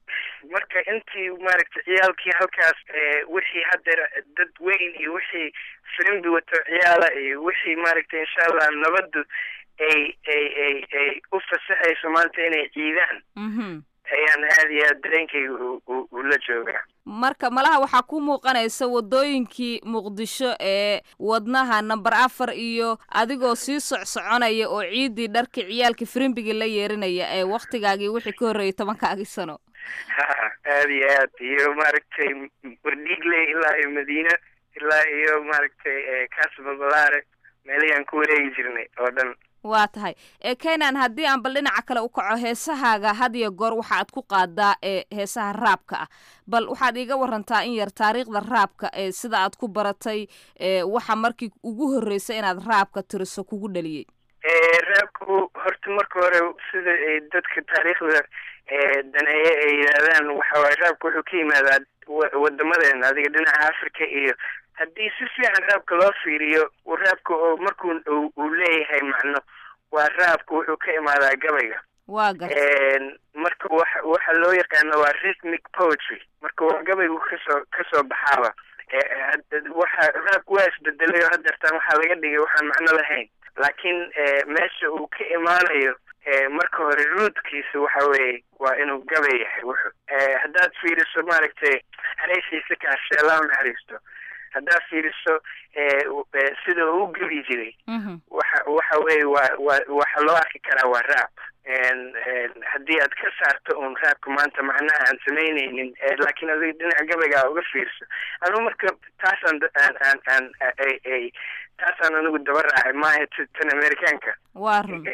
marka intii maaragtay ciyaalkii halkaas wixii haddeer dad weyn iyo wixii firimbi wato ciyaala iyo wixii maaragtay insha allah nabaddu ay ay ay ay u fasaxayso maanta inay ciidaan ayaan aada iyo aad dareenkayga ula joogaa marka malaha waxaa ku muuqanaysa wadooyinkii muqdisho ee wadnaha namber afar iyo adigoo sii socsoconaya oo ciiddii dharkii ciyaalkii firimbigii la yeerinaya ee waktigaagii wixii ka horreeyay tobankaagii sano ha aada iyo aad iyo maaragtay wardhiigle ilaa iyo madiina ilaa iyo maaragtay casababalaare meelihii aan ku wareegi jirnay oo dhan waa tahay ee kenan haddii aan bal dhinaca kale u kaco heesahaaga had iyo goor waxa aad ku qaadaa ee heesaha raabka ah bal waxaad iiga warantaa in yar taariikhda raabka ee sida aad ku baratay ee waxa markii ugu horreysay inaad raabka tiriso kugu dhaliyey raabku horta marka hore sida ay dadka taariikhda daneeye ay yidhaahdaan waxa waaye raabka wuxuu ka yimaadaa wadamadeena adiga dhinaca africa iyo haddii si fiican raabka loo fiiriyo raabka oo markuu uu leeyahay macno waa raabka wuxuu ka imaadaa gabayga waa gar marka waxa waxa loo yaqaano waa rhythmic poetry marka waa gabaygu kasoo kasoo baxaaba waxa raabka waa isbedelay oo haddeertaan waxaa laga dhigay waxaan macno lahayn laakiin meesha uu ka imaanayo marka hore ruudkiisa waxa weeye waa inuu gabay yahay wuxu haddaad fiiriso maaragtay hareysiisa kaashe allah naxariisto haddaad fiiriso sida uu gebi jiray waxa waxa weeye waa waa waxa loo arki karaa waa raab haddii aad ka saarto uun raabka maanta macnaha aan samaynaynin laakiin adiga dhinaca gabaygaa uga fiirso anu marka taasaan aan aan aan ay taasaan anigu daba raacay maaha tan amerikaanka waa run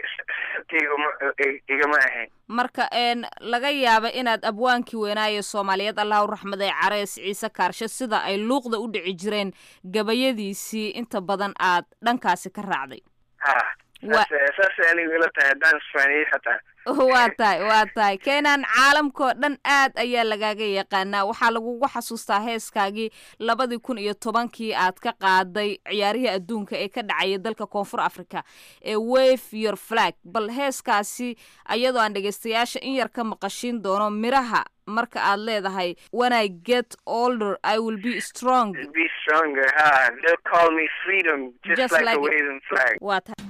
igama ahayn marka een laga yaaba inaad abwaankii weynaaye soomaaliyeed allah u raxmaday carees ciise kaarshe sida ay luuqda u dhici jireen gabayadiisii inta badan aad dhankaasi ka raacday ha saasay anigu ila tahay haddaan isfaaniyey xataa waa tahay waa tahay keenan caalamkao dhan aad ayaa lagaaga yaqaanaa waxaa lagugu xasuustaa heeskaagii labadii kun iyo tobankii aad ka qaaday ciyaarihii adduunka ee ka dhacaya dalka koonfur africa ee wave your flag bal heeskaasi ayadoo aan dhegeystayaasha in yar ka maqashiin doono miraha marka aad leedahay when i get older i will be strong be stronger ha they'll call me freedom just, Just like, like a it. waving flag waa tahay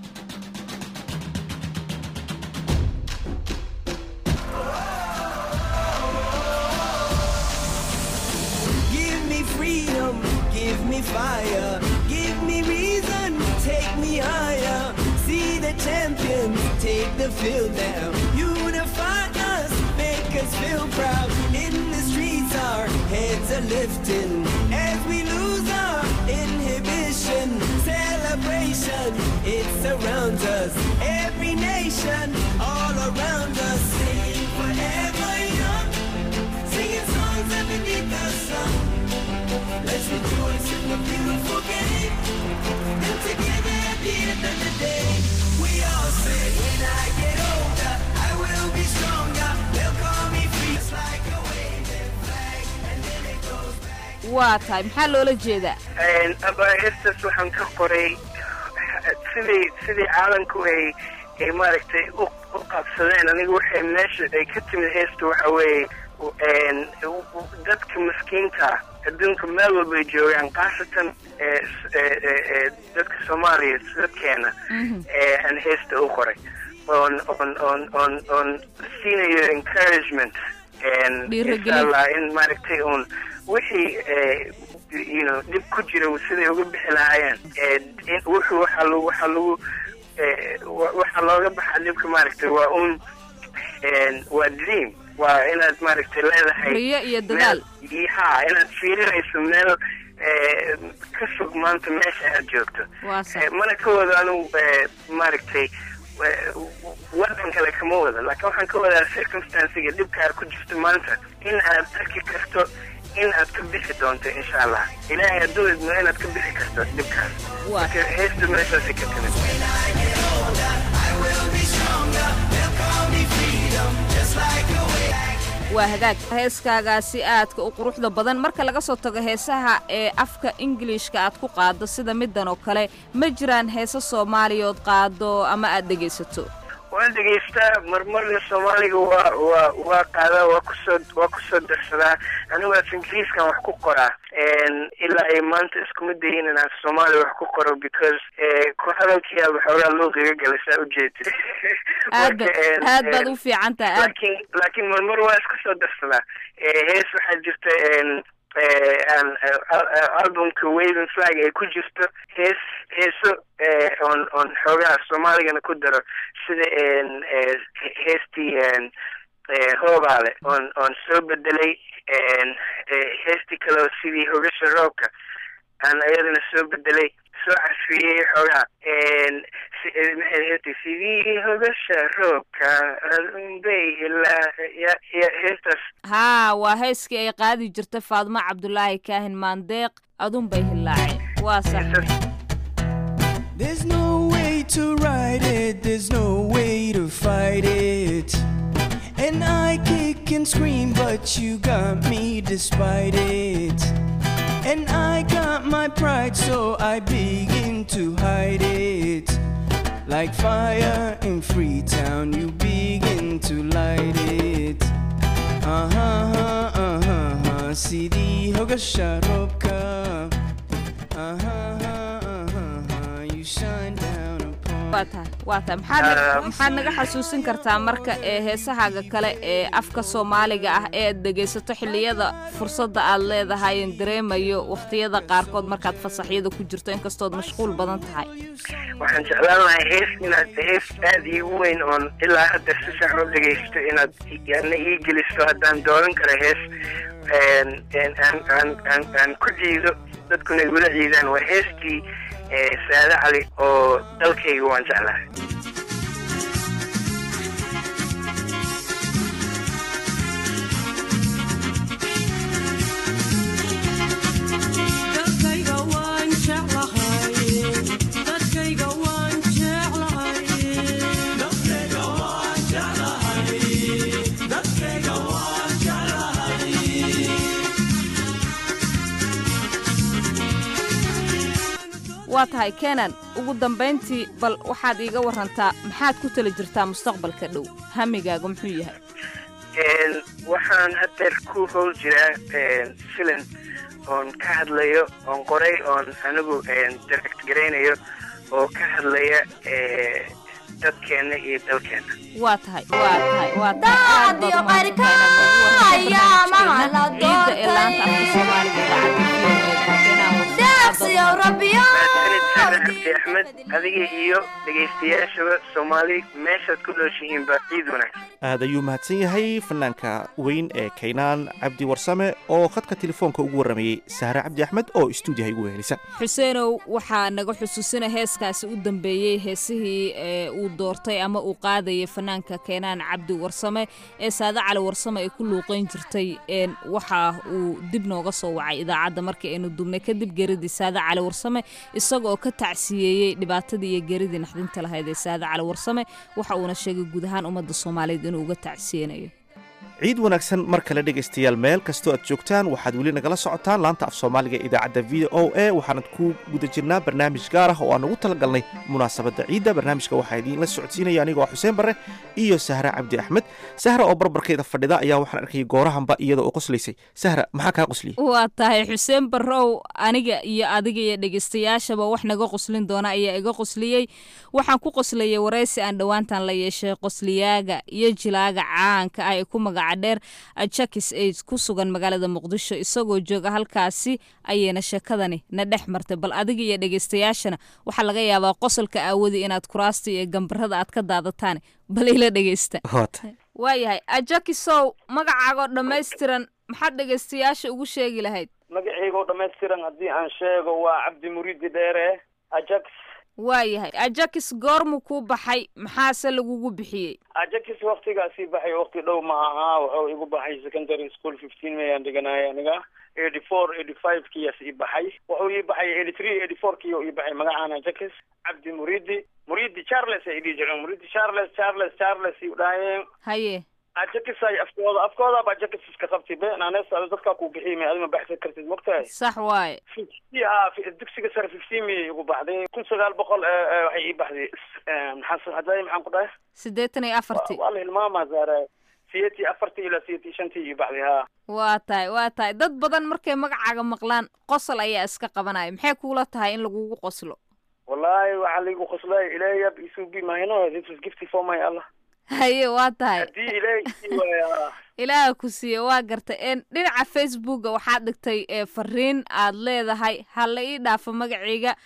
Give me freedom, give me fire, give me reason, take me higher. See the champions take the field now. Unify us, make us feel proud. In the streets, our heads are lifting as we lose our inhibition. Celebration, it surrounds us. Every nation, all around us, sing forever young. Singing songs underneath the sun. Let's rejoice in the beautiful game. And together at the end of the day, we all say, when I get older, I will be stronger. They'll call me free. It's like a waving flag, and then it goes back. waa tahay maxaa loola jeedaa abahestas waxaan ka qoray sidii sidii caalamku ay ay maaragtay u u qabsadeen aniga waxay meesha ay ka timid heesta waxa weeye n dadka maskiinta ah adduunka meel walba ay joogaan khaasatan ee s- ee- ee- ee dadka soomaaliya dadkeena ee aan heesta u qoray oon oon oon oon oon siinayo encouragement n Dhiirigelin. insha allah in maaragtay uun wixii ee, you know dhib ku jira siday uga bixi lahaayeen ee, in wuxuu waxaa lagu waxaa lagu ee, wa- waxaa looga baxaa dhibka maaragtay waa un een, waa dream waa inaad maaragtay leedahay Riyo iyo dadaal. meel- ha inaad fiirinayso meel ee, ka fog maanta meesha aad joogto waa sax Eh, mana ka wado anigu eh, maaragtay eh, wadan kale kama wado laakiin waxaan ka wadaa circumstancega dhibkaa ku jirto maanta in aad arki karto in aad ka bixi doonto insha allah ilaahay hadduu idmo inaad ka bixi karto dhibkaas marka heesta meeshaasi ka timid waa hagaag heeskaagaasi aadka u quruxda badan marka laga soo tago heesaha ee afka ingiliishka aad ku qaado sida midan oo kale ma jiraan heese soomaaliyood qaado ama aad dhegaysato waan dhegaystaa marmarna soomaaliga waa waa waa qaadaa waa kusoo waa kusoo darsadaa anigu af ingiriiskan wax ku qoraa ilaa ay maanta iskuma dayin inaan soomaali wax ku qoro because ku hadalkiyaaba xoogaa luuqiga gala saa ujeedid aad ba aad baad u fiican tahay aad laakiin laakiin marmar waa iska soo darsadaa hees waxaa jirta albumka waving flag ay ku jirto hees heeso on on xoogaha soomaaligana ku daro sida heestii hoobaale on on soo bedelay heestii kaleo sidii hogasha roobka aan ayadana soo bedelay soo casfiyey xoogaha sidii hogasha roobka adunbay ilaa heestaas haa waa heeskii ay qaadi jirta faadmo cabdulaahi kaahin maandeeq adunbay hilaaceen waa sax There's no way to ride it, there's no way to fight it. And I kick and scream, but you got me despite it. And I got my pride, so I begin to hide it. Like fire in Freetown, you begin to light it. Uh huh, uh huh, uh-huh. CD Hoga Sharobka. Uh huh, uh huh, you shine down upon. waa tahay waa tahay maxaad maxaad naga xasuusin kartaa marka ee heesahaaga kale ee afka soomaaliga ah ee aad dhegaysato xilliyada fursadda aad leedahayen dareemayo wakhtiyada qaarkood markaad fasaxyada ku jirto inkastood mashquul badan tahay waxaan jeclaan lahay hees inaad hees aada iigu weyn oon ilaa hadda si fiican u dhegaysto inaad na ii geliso haddaan dooran karo hees aan aan aan aan ku ciido dadkuna igula ciidaan waa heestii saade cali oo dalkayga waan jeclahay waa tahay kenan ugu dambayntii bal waxaad iiga warantaa maxaad ku tala jirtaa mustaqbalka dhow hamigaaga muxuu yahay waxaan hadeer ku howl jiraa filim oon ka hadlayo oon qoray oon anigu direct garaynayo oo ka hadlaya dadkeena iyo dalkeena waa tahay waa tahay waa tahay aad baad umahadsantahay inaad noogu waranta barnaamijkeena ciidda ee laanta afka soomaaliga cabdi axmed adiga iyo dhegaystayaashaba soomaali meeshaad ku nooshihiinba ciid wanaagsan aad ayuu mahadsan yahay fanaanka weyn ee kaynaan cabdi warsame oo khadka telefoonka ugu warramayey sahre cabdi axmed oo istuudiyaha igu wehelisa xuseenow waxaa naga xusuusina heeskaasi u dambeeyey heesihii ee uu doortay ama uu qaadayay fanaanka keenaan cabdi warsame ee saade cali warsame ay ku luuqayn jirtay waxa uu dib nooga soo wacay idaacadda markii aynu dubnay kadib geridii saade cali warsame isaga oo ka tacsiyeeyey dhibaatadii iyo geridii naxdinta lahayd ee saade cali warsame waxa uuna sheegay guud ahaan ummadda soomaaliyeed inuu uga tacsiyeynayo ciid wanaagsan mar kale dhegaystayaal meel kastoo aad joogtaan waxaad weli nagala socotaan laanta af soomaaliga idaacadda v o a waxaanad ku guda jirnaa barnaamij gaar ah oo aan ugu talagalnay munaasabadda ciidda barnaamijka waxaa idiinla socodsiinaya anigoo xuseen barre iyo sahra cabdi axmed sahra oo barbarkeeda fadhida ayaa waxaan arkayay goorahanba iyada oo qoslaysay sahra maxaa kaa qosliyey waa tahay xuseen barrow aniga iyo adiga iyo dhegaystayaashaba wax naga qoslin doona ayaa iga qosliyey waxaan ku qoslayay waraysi aan dhowaantan la yeeshay qosliyaaga iyo jilaaga caanka ah ee ku magaca dheer jakis aid ku sugan magaalada muqdisho isagoo jooga halkaasi ayayna sheekadani na dhex martay bal adiga iyo dhegaystayaashana waxaa laga yaabaa qosolka aawadi inaad kuraasta iyo gambarada aad ka daadataan bal ila dhegaysta waayahay ajakisow magacaagoo dhammaystiran maxaad dhegaystayaasha ugu sheegi lahayd magaciygoo dhammaystiran haddii aan sheego waa cabdi muriidi dheere ajax waayahay ajakis goormuu kuu baxay maxaase lagugu bixiyey ajakis waktigaasii baxay wakti dhow ma ahaa wuxuu igu baxay secondary school fifteen mayaan dhiganaya aniga eighty four eighty five kiyaas ii baxay wuxuu ii baxay eighty three eighty four kii ii baxay magacaan ajakis cabdi muridi muridi charles ay dhihi jireen muridi charles charles charles ii dhaayeen haye ajakisay afkooda afkooda baa jakis iska qabtay be naanees ada dadkaa kuu bixiyay may adima baxsan kartid mogtahay sax waaye fifty ha dugsiga sare fifty miyay igu baxday kun sagaal boqol waxay ii baxday maxaan hadlay maxaan ku dhahay siddeetan iyo afartii waa la hilmaamaa zaara siyeetii afartii ilaa siyeetii shantii ii baxday ha waa tahay waa tahay dad badan markay magacaaga maqlaan qosol ayaa iska qabanaya maxay kuula tahay in lagugu qoslo wallahi waxaa laigu qoslay ilaahayab isugi mahino this is gifty for my allah haye waa tahay haddii ilaahay isii waaya ilaaha ku siiye waa gartay n dhinaca facebooka waxaad dhigtay fariin aad leedahay ha la ii dhaafo magacayga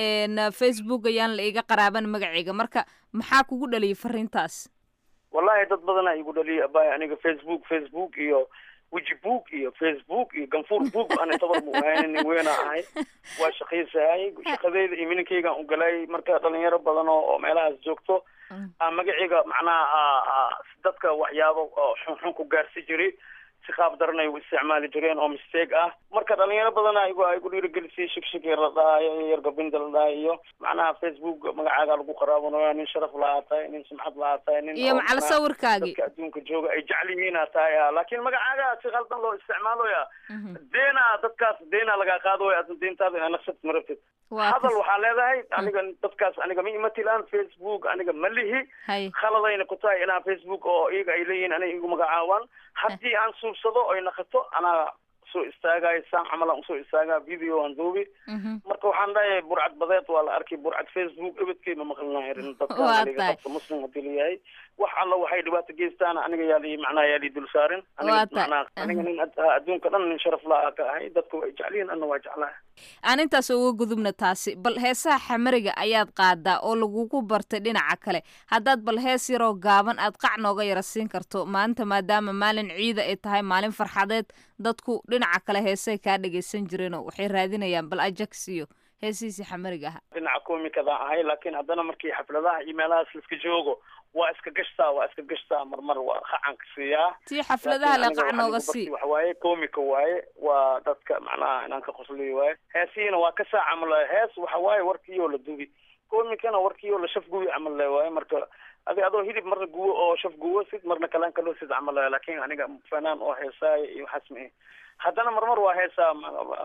n facebook ayaan la iiga qaraaban magacayga marka maxaa kugu dhaliyay fariintaas wallahi dad badanaa igu dhaliyay abay aniga facebook facebook iyo weji book iyo facebook iyo ganfuur book ana tabar mu ahayn nin weena ahay waa shaqaysahay shaqadeyda iyo mininkaygaan u galay marka dhalinyaro badan oo meelahaas joogto magacayga macnaha dadka waxyaabo xunxun ku gaarsi jiray si qaab daranay u isticmaali jireen oo mistake ah marka dhalinyaro badana igu igu dhiirigelisay shigshig yar la dhahayo yar gabinda la dhahayo iyo macnaha facebook magacaaga lagu qaraabanaya nin sharaf lahaa tahay nin sumcad lahaa tahay nin iyo macal sawirkaagii dadka adduunka jooga ay jecel yihiin aa tahay laakiin magacaaga si qaldan loo isticmaaloya deena dadkaas deena lagaa qaadooya adna deentaada inaa naqsad ma rabtid hadal waxaa leedahay aniga dadkaas aniga ma imatilaan facebook aniga ma lihi khaladayna ku tahay inaa facebook oo iyaga ay leeyihiin aniga igu magacaabaan haddii aan suubsado oy naqato anaa soo istaagayo saan camalan usoo istaagaa video aan duubi marka waxaan dhahay burcad badeed waa la arkay burcad facebook ebedkay ma maqlinayo dadka muslim hadii layahay wax alla waxay dhibaato geystaan aniga yaa lii macnaha yaa lii dul saarin aniga macnaha aniga nin adduunka dhan nin sharaf la ka ahay dadka way jecliyin anna waa jeclahay aan intaas uga gudubna taasi bal heesaha xamariga ayaad qaadaa oo lagugu bartay dhinaca kale haddaad bal hees yaroo gaaban aad qac nooga yara siin karto maalinta maadaama maalin ciida ay tahay maalin farxadeed dadku dhinaca kale heesay kaa dhagaysan jireenoo waxay raadinayaan bal ajax iyo heesihiisii xamariga ahaa dhinaca komikadaan ahay laakiin haddana markii xafladaha iyo meelahaas laiska joogo waa iska gashtaa waa iska gashtaa marmar waa qacanka siiyaa tii xafladaha le qac nooga sii waxa waaye komika waaye waa dadka macnaha inaan ka qosliyo waaye heesihiina waa ka saa camal hees waxa waaye warkiiyoo la dubi komikana warkiiyoo la shaf gubi camal le waaye marka adi adoo hilib marna guwo oo shaf guwo sid marna kalaan kaloo sid camal le laakiin aniga fanaan oo heesaayo iyo waxaas ma haddana marmar waa heesaa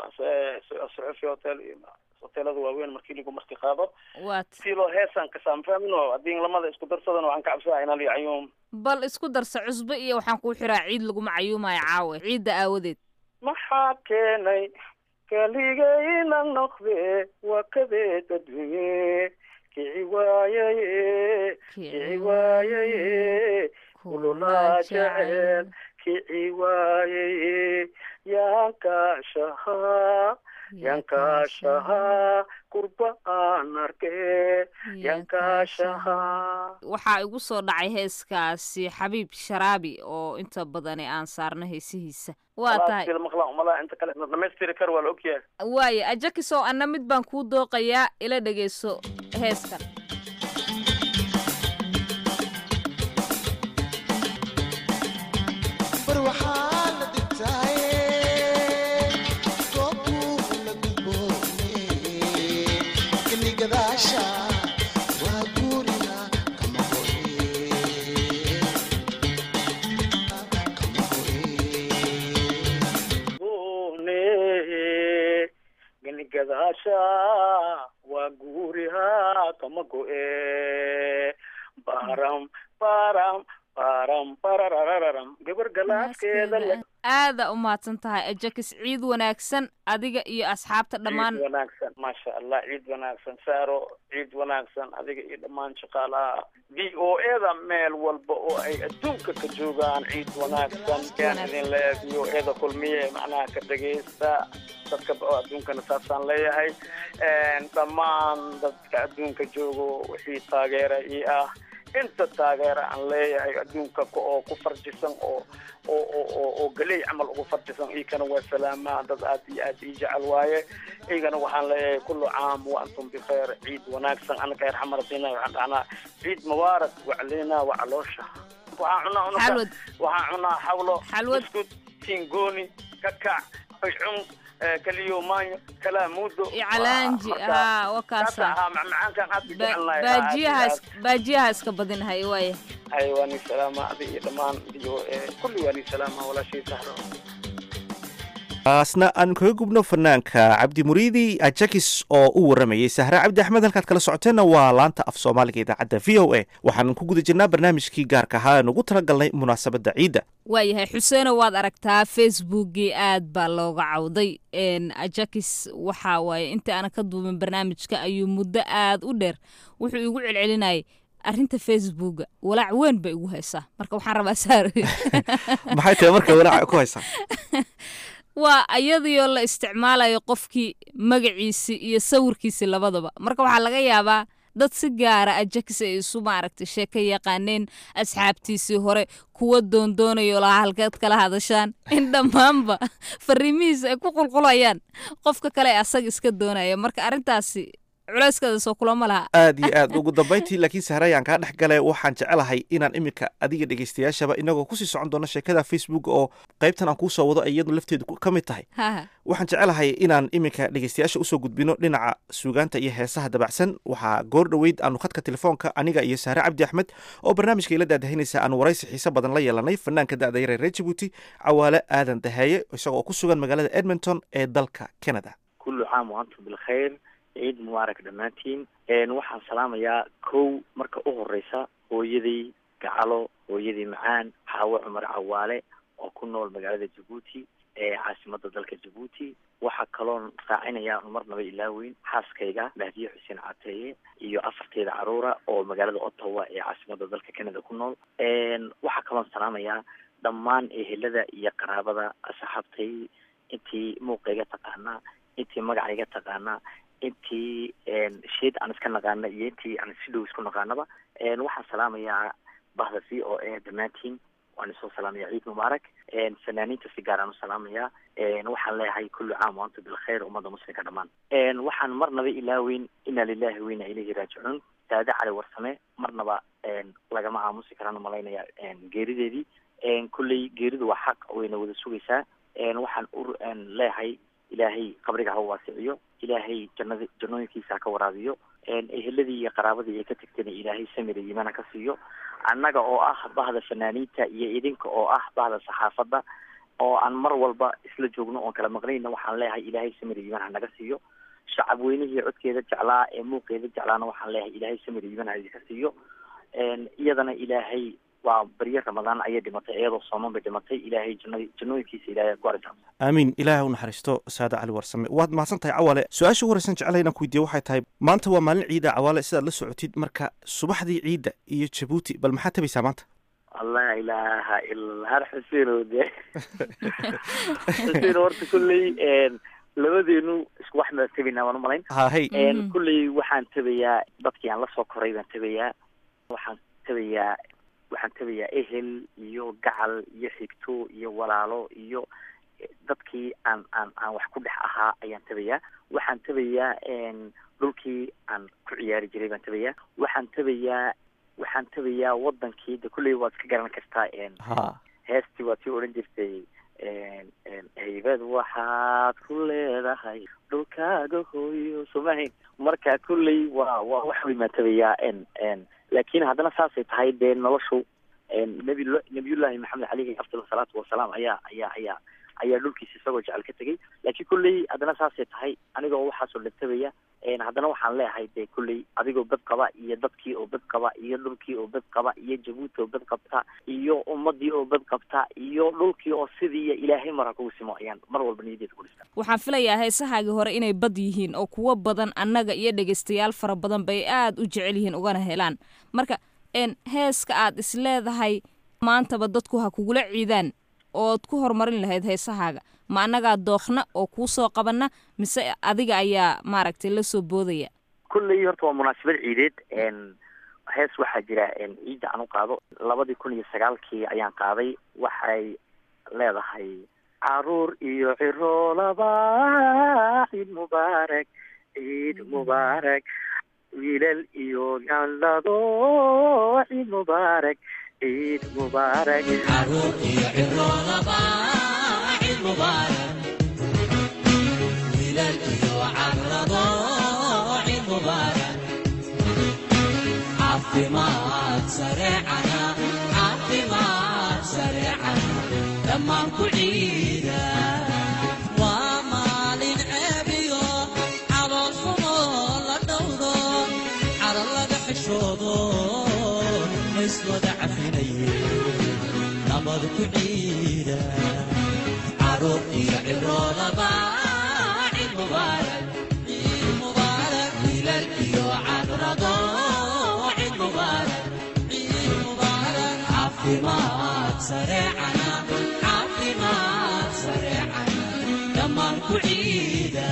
suxufi hotel iyo hoteelada waaweyn markii ligu marti qaado si loo heesaan kasaam fahmino haddii lamada isku darsadan waxaan ka cabsadaa inaa lii cayuum bal isku darsa cusbo iyo waxaan kuu xiraa ciid laguma cayuumayo caawe ciidda aawadeed maxaa keenay kaligayna noqde waa kadeed adduunye kici waayaye kici waayaye kululaa jecel kici waayaye yaankaashahaa yaankaashahaa kurba aan arke yaankaashahaa waxaa igu soo dhacay heeskaasi xabiib sharaabi oo inta badani aan saarno heesihiisa waa tahay inta kale dhamaystiri kar waa la ogyahay waaye ajakisow anna mid baan kuu dooqayaa ila dhegeyso heeskan gadaasha waa guuriha kama go-e baram baram baram bararararam gabar galaaskeeda aada u mahadsan tahay ajakis ciid wanaagsan adiga iyo asxaabta dhammaan ciid wanaagsan maasha allah ciid wanaagsan saaro ciid wanaagsan adiga iyo dhammaan shaqaalaha v o eda meel walba oo ay adduunka ka joogaan ciid wanaagsan yaan idin leeyahay v o eda kulmiye macnaha ka dhegaysta dadka adduunkana saasaan leeyahay dhammaan dadka adduunka joogo wixii taageera ii ah inta taageera aan leeyahay adduunka oo ku farjisan oo oo oo oo galey camal ugu farjisan iikana waa salaamaa dad aad iyo aad ii jecel waaye igana waxaan leeyahay kullu caam wa antum bikheer ciid wanaagsan anaka yar xamarasiina waxaan dhahnaa ciid mubaarak waclina wacaloosha waxaan cunaa unaka waxaan cunaa xawlo buskud tingooni kakac cun kaliyo maanyo kalaa muudo icalaanji haa wakaasa ahaa macmacaankan aad jecelnahay baajiyahaas baajiyaha iska badinahay waaya hay waa nin salaama adi iyo dhammaan iyo kulli waa nin salaama walaashii sahro taasna aan kaga gubno fanaanka cabdi muriidi ajakis oo u waramayay sahre cabdi axmed halkaad kala socoteenna waa laanta af soomaaliga idaacadda v o a waxaan ku guda jirnaa barnaamijkii gaarka ahaa aan ugu talagalnay munaasabadda ciidda waayahay xuseeno waad aragtaa facebookii aad baa looga cawday ajakis waxa waaye intii aanan ka duubin barnaamijka ayuu muddo aad u dheer wuxuu igu celcelinayay arrinta facebooka walaac weyn bay igu haysaa marka waxaan rabaa saar maxay tahay marka walaaca ku haysaa waa ayadiioo la isticmaalayo qofkii magaciisi iyo sawirkiisi labadaba marka waxaa laga yaabaa dad si gaara ajakis ay isu maaragtay sheeka yaqaaneen asxaabtiisii hore kuwa doondoonayo lahaa halkeed kala hadashaan in dhammaanba fariimihiisa ay ku qulqulayaan qofka kale ee asaga iska doonaya marka arrintaasi culeyskeeda soo kulama laha aad iyo aad ugu dambayntii laakiin sahre ayaan kaa dhex galay waxaan jecelahay inaan iminka adiga dhegeystayaashaba inagoo kusii socon doono sheekada facebook oo qaybtan aan kuusoo wado ay iyadu lafteedu ka mid tahay waxaan jecelahay inaan iminka dhegeystayaasha usoo gudbino dhinaca suugaanta iyo heesaha dabacsan waxaa goor dhoweyd aanu khadka telefoonka aniga iyo sahre cabdi axmed oo barnaamijka ila daadahinaysa aanu waraysi xiise badan la yeelanay fanaanka da-da yare reer jabuuti cawaale aadan daheeye isagoo ku sugan magaalada edmonton ee dalka canada kullu caam wa antum bilkhayr ciid mubaarak dhammaantiin waxaan salaamayaa kow marka u horeysa hooyaday gacalo hooyadii macaan xaawo cumar cawaale oo ku nool magaalada jabuuti ee caasimada dalka jabuuti waxaa kaloon raacinayaa marnaba ilaaweyn xaaskayga mahdiye xuseen cateeye iyo afarteeda caruura oo magaalada ottawa ee caasimada dalka canada ku nool waxaa kaloon salaamayaa dhammaan ehelada iyo qaraabada asxaabtay intii muuqayga taqaanaa intii magacayga taqaanaa intii sheed aan iska naqaana iyo intii aan si dhow isku naqaanaba waxaan salaamayaa bahda v o a dhammaantiin waan isoo salaamaya ciid mubaarak fanaaniinta si gaar aan u salaamayaa waxaan leeyahay kullu caam wa antum bilkhayr ummadda muslimka dhammaan waxaan marnaba ilaaweyn inaa lilahi wa inaa ilayhi raajicuun saade cali warsame marnaba lagama aamusi karaan malaynaya geerideedii kulley geeridu waa xaq wayna wada sugaysaa waxaan u leeyahay ilaahay qabriga ha waasiciyo ilaahay jannada jannooyinkiisa ha ka waraabiyo eheladii iyo qaraabadii ay ka tagtayna ilaahay samira yimaana ka siiyo annaga oo ah bahda fanaaniinta iyo idinka oo ah bahda saxaafadda oo aan mar walba isla joogno oon kala maqnayna waxaan leeyahay ilaahay samira yimaan ha naga siiyo shacab weynihii codkeeda jeclaa ee muuqeeda jeclaana waxaan leeyahay ilaahay samira yimaan ha idinka siiyo iyadana ilaahay waa barye ramadaan ayay dhimatay iyadoo sooman bay dhimatay ilaahay jannad jannooyinkiisa ilaahay ku arisa aamiin ilaahay u naxariisto saade cali warsame waad mahadsan tahay cawaale su-aasha ugu horeysan jeclahay inaan ku weydiiyo waxay tahay maanta waa maalin ciida cawaale sidaad la socotid marka subaxdii ciidda iyo jabuuti bal maxaad tabaysaa maanta allah ilaaha ila har xuseenow de xuseen horta kulley labadeenu isku wax baan tabaynaa waan umalayn hahay kulley waxaan tabayaa dadkii aan lasoo koray baan tabayaa waxaan tabayaa waxaan tabayaa ehel iyo gacal iyo xigto iyo walaalo iyo dadkii aan aan aan wax ku dhex ahaa ayaan tabayaa waxaan tabayaa dhulkii aan ku ciyaari jiray baan tabayaa waxaan tabayaa waxaan tabayaa wadankii de kulley waad iska garan kartaa heestii waad sii odhan jirtay haybad waxaad ku leedahay dhulkaaga hooyo somahayn marka kulley waa waa wax weyn baan tabayaa laakiin haddana saasay tahay dee noloshu nabi nabiyullaahi maxamed caleyhi afdal salaatu wasalaam ayaa ayaa ayaa ayaa dhulkiisa isagoo jecel ka tegay laakiin kulley haddana saasay tahay anigoo waxaasoo dhantabaya haddana waxaan leeyahay dee kulley adigoo bad qaba iyo dadkii oo bad qaba iyo dhulkii oo bad qaba iyo jabuuti oo bad qabta iyo ummadii oo bad qabta iyo dhulkii oo sidii ilaahay mara kugu simo ayaan mar walba niyadeeda ku dhistaa waxaan filayaa heesahaagii hore inay bad yihiin oo kuwo badan annaga iyo dhegaystayaal fara badan bay aad u jecel yihiin ugana helaan marka heeska aad is leedahay maantaba dadku ha kugula ciidaan ood ku horumarin lahayd heesahaaga ma annagaa dookna oo kuu soo qabana mise adiga ayaa maaragtay la soo boodaya kulley horta waa munaasabad ciideed hees waxaa jira ciidda aan u qaado labadii kun iyo sagaalkii ayaan qaaday waxay leedahay caruur iyo ciroolaba ciid mubaarak ciid mubaarak wiilal iyo gandhado ciid mubaarak ciid mubaarak caruur iyo ciroolaba ciid mubaarak caafimaad sareecana caafimaad sareecana dhammaan ku ciida waa maalin ceebiyo calool xumo la dhowdo caro laga xishoodo iswada cafinaye nabad ku ciida caruur iyo ciroolaba cid mubaarak ciid mubaarak wiilal iyo cadrado cid mubaarak ciid mubaarak caafimaad sareecana caafimaad sareecana dhammaan ku ciida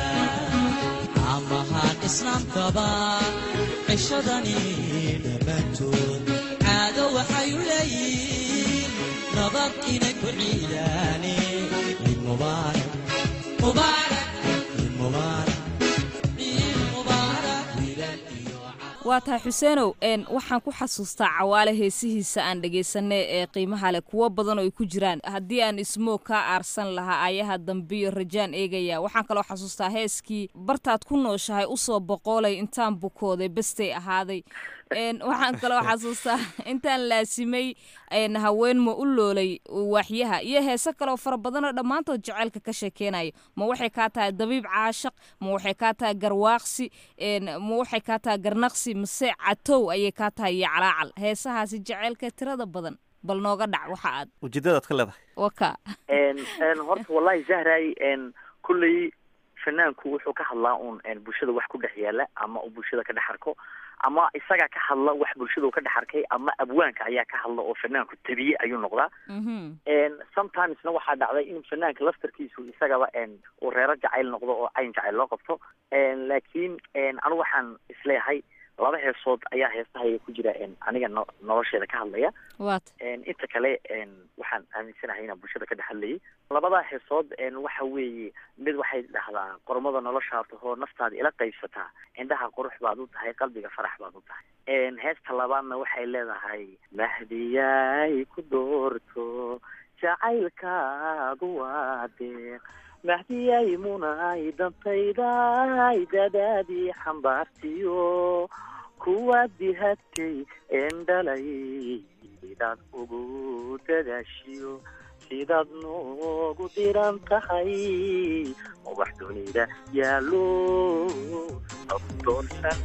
amahaan islaamkaba cishadani dhammaantood caado waxay u leeyihiin nabad inay ku ciidaane ciid mubaarak mubaarak ciid mubaarak ciid mubaarak wiilal iyo waa tahay xuseenow n waxaan ku xasuustaa cawaale heesihiisa aan dhegaysanay ee qiimaha leh kuwo badan oo ay ku jiraan haddii aan ismoog kaa aarsan lahaa ayaha dambiyo rajaan eegaya waxaan kaloo xasuustaa heeskii bartaad ku nooshahay usoo boqoolay intaan bukooday bestay ahaaday n waxaan kaloo xasuustaa intaan laasimay n haween ma u loolay waaxyaha iyo heese kaloo fara badanoo dhammaantood jaceylka ka sheekeynayo ma waxay kaa tahay dabiib caashaq ma waxay kaa tahay garwaaqsi n ma waxay kaa tahay garnaqsi mase catow ayay kaa tahay iyo calaacal heesahaasi jaceylka tirada badan bal nooga dhac waxa aad ujeedadaad ka leedahay waka n horta wallahi zahray n kulley fanaanku wuxuu ka hadlaa uun bulshada wax ku dhex yaala ama uu bulshada ka dhex arko ama isagaa ka hadla wax bulshada uu ka dhex arkay ama abwaanka ayaa ka hadla oo fanaanku tabiye ayuu noqdaa sometimesna waxaa dhacday in fanaanka laftarkiisu isagaba uu reero jacayl noqdo oo cayn jacayl loo qabto laakiin anigu waxaan isleeyahay laba heesood ayaa heestahaya ku jira aniga no nolosheeda ka hadlaya wat inta kale waxaan aaminsanahay inaan bulshada ka dhex hadlayay labada heesood waxa weeye mid waxay dhahdaa qormada noloshaa tahoo naftaada ila qaybsataa indhaha qurux baad u tahay qalbiga farax baad u tahay heesta labaadna waxay leedahay mahdiyay ku doorto jacaylkaadu waa deeq mahdiyay munay dantayday dadaadii xambaartiyo kuwaad dihatay een dhalay sidaad ugu dadaashiyo sidaad noogu diran tahay ubax dunida yaalo doorsan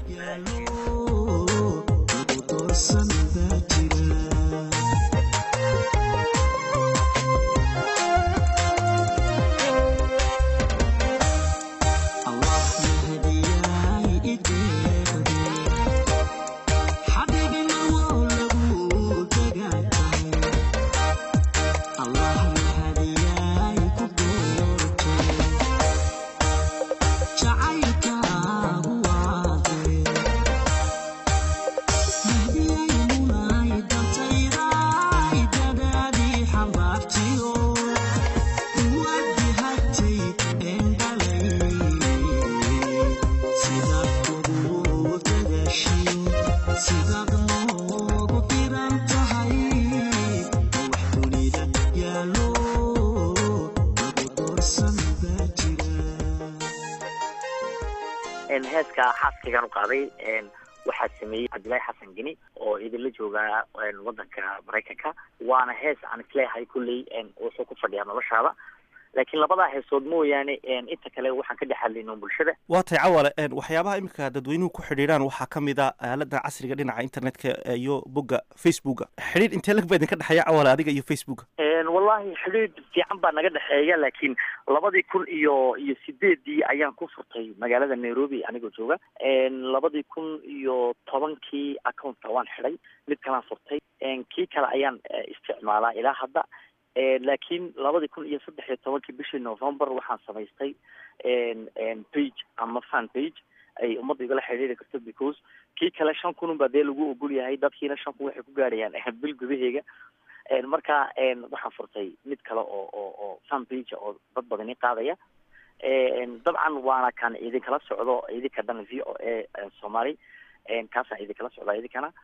heeska xaaskaygaan u qaaday waxaa sameeyey cabdillaahi xasan geni oo idinla joogaa wadanka maraykanka waana hees aan isleeyahay kulley wuxuu ku fadhiyaa noloshaada laakiin labadaa heesood mooyaane inta kale waxaan ka dhex hadlayno bulshada waa tay cawale waxyaabaha iminka dadweynuhu ku xidhiidhaan waxaa ka mid a aalada casriga dhinaca internetka iyo bogga facebooka xidhiidh intee lag baa idinka dhexeeya cawale adiga iyo facebooka wallahi xidhiidh fiican baa naga dhexeeya laakiin labadii kun iyo iyo sideedii ayaan ku furtay magaalada nairobi anigoo jooga labadii kun iyo tobankii accountka waan xidhay mid kalaan furtay kii kale ayaan isticmaalaa ilaa hadda laakiin labadii kun iyo saddex iyo tobankii bishii november waxaan samaystay page ama fan page ay ummadda igala xidhiiri karto because kii kale shan kun unbaa dee lagu ogol yahay dadkiina shan kun waxay ku gaadhayaan bil gudaheega marka waxaan furtay mid kale oo oo oo fan page oo dad badani qaadaya dabcan waana kan idinkala socdo idinka dhan v o a soomaali kaasaan idinkala socdaa idinkana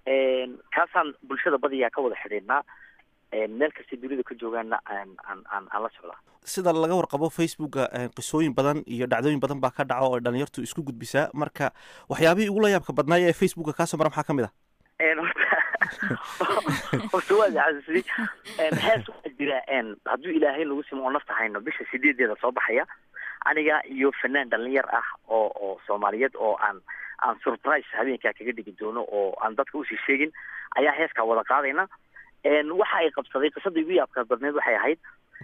kaasaan bulshada badiyaa ka wada xidhiidhnaa meel kasta dunida ka joogaana aan aan aan aan la socdaa sida laga warqabo facebooka qisooyin badan iyo dhacdooyin badan baa ka dhaco oo dhalinyartu isku gudbisaa marka waxyaabihii ugula yaabka badnaaya ee facebooka kaasoo mara maxaa ka mid ah horta waa xasuusiyey hees waxaa jira hadduu ilaahay nagu simo oo nafta hayno bisha sideedeeda soo baxaya aniga iyo fanaan dhalinyar ah oo oo soomaaliyeed oo aan aan surprise habeenkaa kaga dhigi doono oo aan dadka usii sheegin ayaa heeskaa wada qaadayna waxa ay qabsaday qisadii ugu yaabka badneed waxay ahayd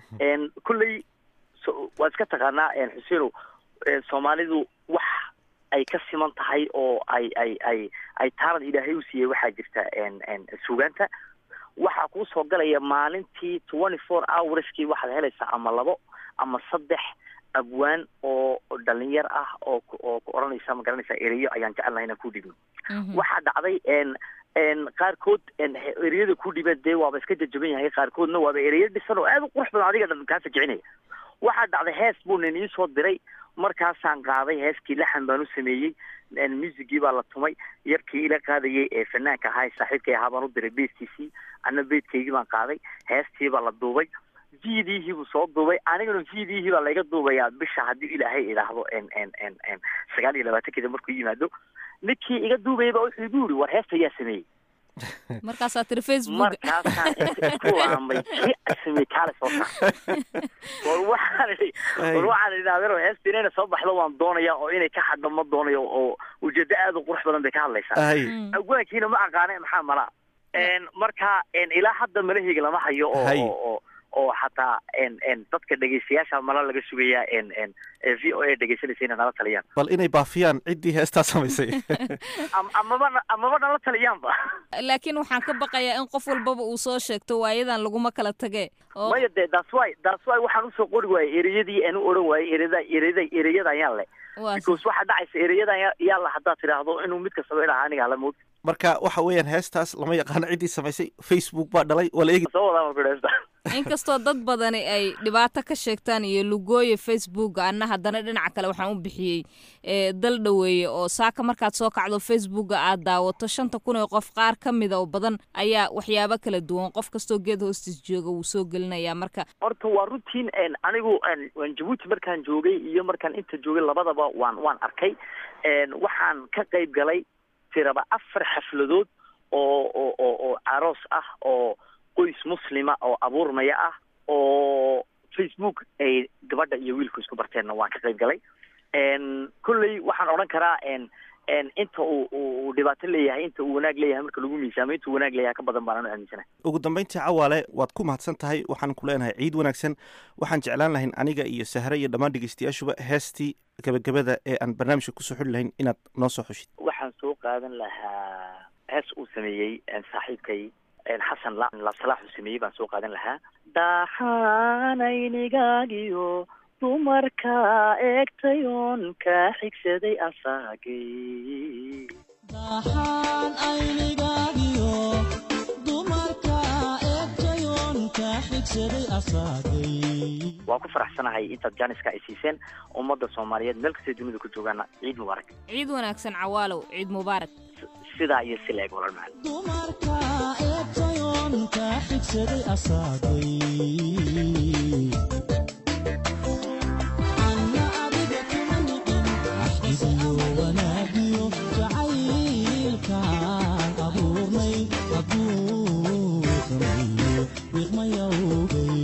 kulley waad iska taqaanaa xuseenow soomaalidu wax ay ka siman tahay oo ay ay ay ay taalad ilaahay u siiyey waxaa jirta sugaanta waxaa kuu soo galaya maalintii twenty four hourskii waxaad helaysaa ama labo ama saddex abwaan oo dhalinyar ah oo oo ku odhanaysa ma garanaysa ereyo ayaan jecelnahay inaan ku dhigno waxaa dhacday qaarkood ereyada ku dhibeen dee waaba iska jajaban yahay qaarkoodna waaba ereyo dhisan oo aad u qurux badan adiga dhan kaa fajicinaya waxaa dhacday hees buu nin ii soo diray markaasaan qaaday heeskii laxan baan u sameeyey musigii baa la tumay yarkii ila qaadayay ee fanaanka ahaa saaxiibkay ahaa baan u diray beedkiisii anna beedkaygii baan qaaday heestii baa la duubay vidihii buu soo duubay anigana vidihii baa layga duubayaa bisha haddii ilaahay idhaahdo sagaal iyo labaatankeeda markuu yimaado ninkii iga duubayay baa wuxuu igu yiri war heesta yaa sameeyey markaasaa tiri facebook markaasaan inta isku laamay kii sameeyey kaale soo saar war waxaan idhi war waxaan idhi adeero heesta inayna soo baxdo waan doonaya oo inay ka xadho ma doonayo oo ujeedo aad u qurux badan bay ka hadlaysaa agwaankiina ma aqaane maxaa mala marka ilaa hadda malaheyga lama hayo oo oo xataa dadka dhegeystayaasha mala laga sugayaa v o a dhegeysanaysa inay nala taliyaan bal inay baafiyaan ciddii heestaa samaysay amaba amaba nala taliyaanba laakiin waxaan ka baqayaa in qof walbaba uu soo sheegto waayadan laguma kala tage maya dee that's why that's why waxaan usoo qori waayey ereyadii aan u odhan waayey ereyada ereyada ereyada ayaan le because waxaa dhacaysa ereyadan yaa la haddaad tidhaahdo inuu mid kastaba idhaha anigaa la mood marka waxa weeyaan heestaas lama yaqaano ciddii samaysay facebook baa dhalay waa la eegi soo wadaa marka heesta inkastoo dad badani ay dhibaato ka sheegtaan iyo lugooya facebook anna haddana dhinaca kale waxaan u bixiyey dal dhoweeye oo saaka markaad soo kacdo facebooka aad daawato shanta kun oo qof qaar ka mida oo badan ayaa waxyaabo kala duwan qof kastoo geed hoostiis jooga wuu soo gelinayaa marka horta waa runtiin anigu jabuuti markaan joogay iyo markaan inta joogay labadaba waan waan arkay waxaan ka qayb galay tiraba afar xafladood oo oo oo oo aroos ah oo qoys muslima oo abuurmaya ah oo facebook ay gabadha iyo wiilku isku barteenna waan ka qayb galay kolley waxaan odhan karaa inta uu uu dhibaato leeyahay inta uu wanaag leeyahay marka lagu miisaamo inta uu wanaag leeyahay ka badan baan anu aaminsanahay ugu dambayntii cawaale waad ku mahadsan tahay waxaan ku leenahay ciid wanaagsan waxaan jeclaan lahayn aniga iyo sahre iyo dhammaan dhegeystayaashuba heestii gabagabada ee aan barnaamijka kusoo xuli lahayn inaad noo soo xushid waxaan soo qaadan lahaa hees uu sameeyey saaxiibkay xasan labsalaax uu sameeyey baan soo qaadan lahaa daxaanaynigagiyo dumarka eegtayoon ka xigsaday asaagay daxaan aynigaagiyo dumarka eegtayoon ka xigsaday asaagay waan ku faraxsanahay intaad jaaniska ay siiseen ummadda soomaaliyeed meel kastay dunida ku joogaana ciid mubaarak ciid wanaagsan cawaalow ciid mubaarak sidaa iyo si la-eg walal macalin dumarka eegtayoon ka xigsaday asaagay anna adiga kuma niqin axdigiyo wanaagiyo jacaylkaan abuurnay hadduu sameeyo wiqmayawgay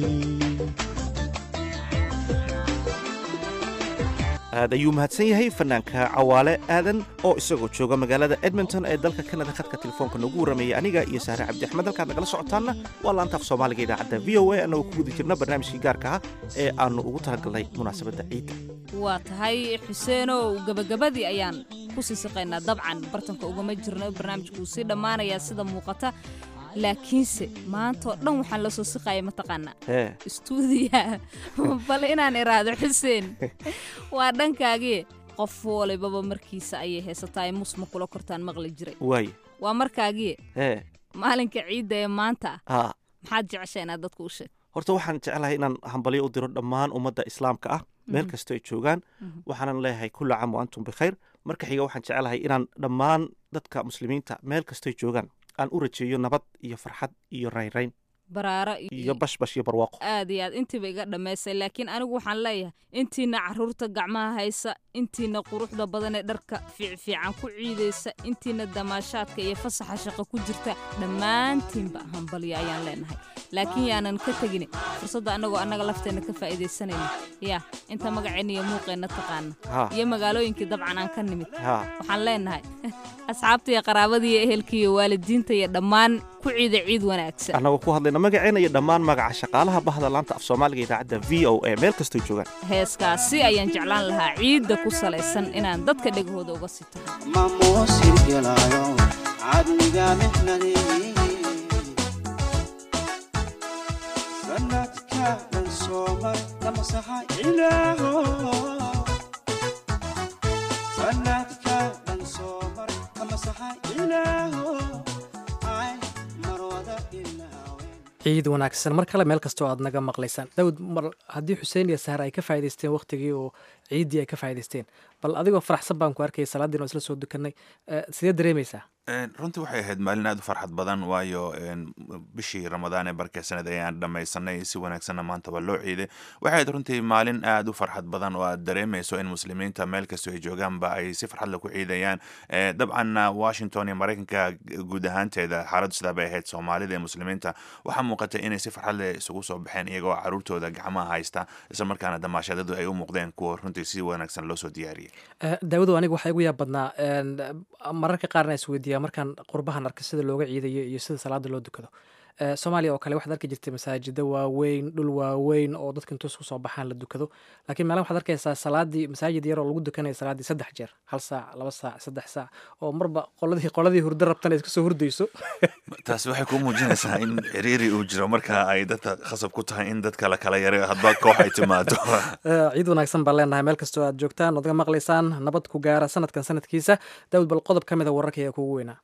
aad ayuu mahadsan yahay fanaanka cawaale aadan oo isagoo jooga magaalada edmonton ee dalka kanada khadka telefoonka noogu warramayay aniga iyo saare cabdi axmed halkaad nagala socotaanna waa laantaaf soomaaliga idaacadda v o a annagoo ku guda jirna barnaamijkii gaarka ah ee aannu ugu talagalnay munaasabadda ciidda waa tahay xuseenow gebagabadii ayaan ku sii siqaynaa dabcan bartanka ugama jirno barnaamijku wuu sii dhammaanayaa sida muuqata laakiinse maantao dhan waxaan la soo siqaya mataqaanaa istuudiyaha bal inaan iraahdo xuseen waa dhankaagii qof walibaba markiisa ayay heesataa ay musma kula kortaan maqli jiray waay waa markaagii ee maalinka ciidda ee maanta ah haa maxaad jeceshaa inaad dadku u sheeg horta waxaan jeclahay inaan hambalyo u diro dhammaan ummadda islaamka ah meel kastoo ay joogaan waxaanan leeyahay kulla caam wa antum bikhayr marka xiga waxaan jeclahay inaan dhammaan dadka muslimiinta meel kastoy joogaan aan u rajeeyo nabad iyo farxad iyo raynrayn baraaro iyo bashbash iyo barwaaqo aad iyo aad intiiba iga dhammaysay laakiin anigu waxaan leeyahay intiina caruurta gacmaha haysa intiina quruxda badan ee dharka fiicfiican ku ciidaysa intiina damaashaadka iyo fasaxa shaqo ku jirta dhammaantiinba hambalyo ayaan leenahay laakiin yaanan ka tegin fursadda annagoo annaga lafteenna ka faa'iidaysanayna yaa inta magaceenna iyo muuqeenna taqaana Ha. iyo magaalooyinkii dabcan aan ka nimid Ha. waxaan leenahay asxaabta iyo qaraabadii iyo ehelkii iyo waalidiinta iyo dhammaan ku ciida ciid wanaagsan annagoo ku hadlayna magaceena iyo dhammaan magaca shaqaalaha bahda laanta af soomaaliga idaacadda v o a meel kastoo joogaan heeskaasi ayaan jeclaan lahaa ciidda ku salaysan inaan dadka dhegahooda uga sito mamuusilgelayo cadliga mixnadii sanadka dhan soomar lamasaxa ilaaho sanadka dhan soomar lamasaxa ilaaho ay marwada ilaawe ciid wanaagsan mar kale meel kastoo aad naga maqlaysaan daawud mar haddii xuseen iyo sahar ay ka faa'idaysteen waqtigii oo ciiddii ay ka faa'idaysteen bal adigoo faraxsan baan ku arkayay salaadiin oo isla soo dukanay Eh, sidee dareemaysaa Een, runtii waxay ahayd maalin aad u farxad badan waayo een, bishii ramadaan ee barkeysanayd ayaan dhammaysanay si wanaagsanna maanta waa loo ciiday waxay ahayd runtii maalin aad u farxad badan oo aad dareemayso in muslimiinta meel kastoo ay joogaanba ay si farxad leh ku ciidayaan Eh, dabcanna washington iyo maraykanka guud ahaanteeda xaaladdu sidaa bay ahayd soomaalida iyo muslimiinta waxaa muuqatay inay si farxad leh isugu soo baxeen iyagoo caruurtooda gacmaha haysta isla markaana damaashadadu ay u muuqdeen kuwa runtii si wanaagsan loo soo diyaariyey Eh, daawadow aniga waxaa igu yaab badnaa een, mararka qaarna isweydiiyaa markaan qurbahan arkay sida looga ciidayo iyo sida salaada loo dukado Eh, soomaaliya oo kale waxaad arki jirtay masaajida waaweyn dhul waaweyn oo dadka intuu isku soo baxaan la dukado laakiin meelaha waxaad arkaysaa salaadii masaajid yar oo lagu dukanaya salaadii saddex jeer hal saac laba saac saddex saac oo marba qoladii qoladii hurdo rabtana iska soo hurdayso taasi waxay ku muujinaysaa in ciriiri uu jiro marka ay dadka khasab ku tahay in dadka la kala yareeyo hadba koox ay timaado Eh, ciid wanaagsan baan leenahay meel kastoo aad joogtaan ood ga maqlaysaan nabad ku gaara sanadkan sanadkiisa daawud bal qodob ka mid a wararka ayaa kugu weynaa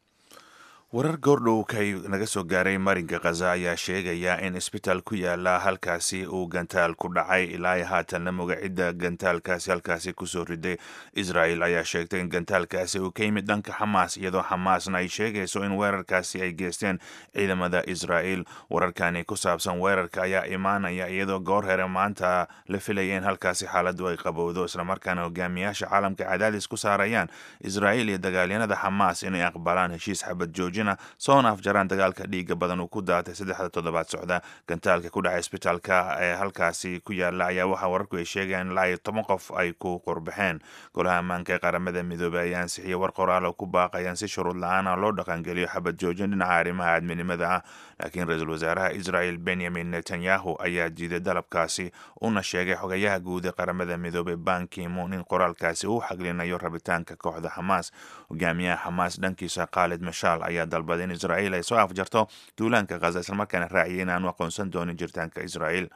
warar goordhowkay naga soo gaaray marinka khaza ayaa sheegaya in isbitaal ku yaala halkaasi uu gantaal ku dhacay ilaa haatanna magacidda gantaalkaasi halkaasi kusoo riday israel ayaa sheegtay in gantaalkaasi uu ka yimid dhanka xamaas iyadoo xamaasna ay sheegayso in weerarkaasi ay geysteen ciidamada israel wararkani ku saabsan weerarka ayaa imaanaya iyadoo goor here maanta la filaya in halkaasi xaaladdu ay qabowdo islamarkaana hogaamiyaasha caalamka cadaadis ku saarayaan israel iyo dagaalyanada xamaas inay aqbalaan heshiis xabad joojina soona afjaraan dagaalka dhiiga badan uu ku daatay saddexda toddobaad socda gantaalka ku dhacay isbitaalka ee halkaasi ku yaala ayaa waxaa wararku ay sheegayaan ilaa iyo toban qof ay ku qurbaxeen golaha ammaanka ee qaramada midoobey ayaa ansixiyey war qoraal oo ku baaqayaan si shuruud la-aan ah loo dhaqangeliyo xabad joojin dhinaca arrimaha aadminimada ah laakiin ra-iisul wasaaraha israel benyamin netanyahu ayaa diiday dalabkaasi una sheegay xogayaha guud ee qaramada midoobey ban kimon in qoraalkaasi uu xaglinayo rabitaanka kooxda xamaas hogaamiyaha xamaas dhankiisa khaalid mashaal ayaa dalbaday in israel ay soo afjarto duulaanka khaza islamarkaana raaciyay in aanu aqoonsan doonin jiritaanka israel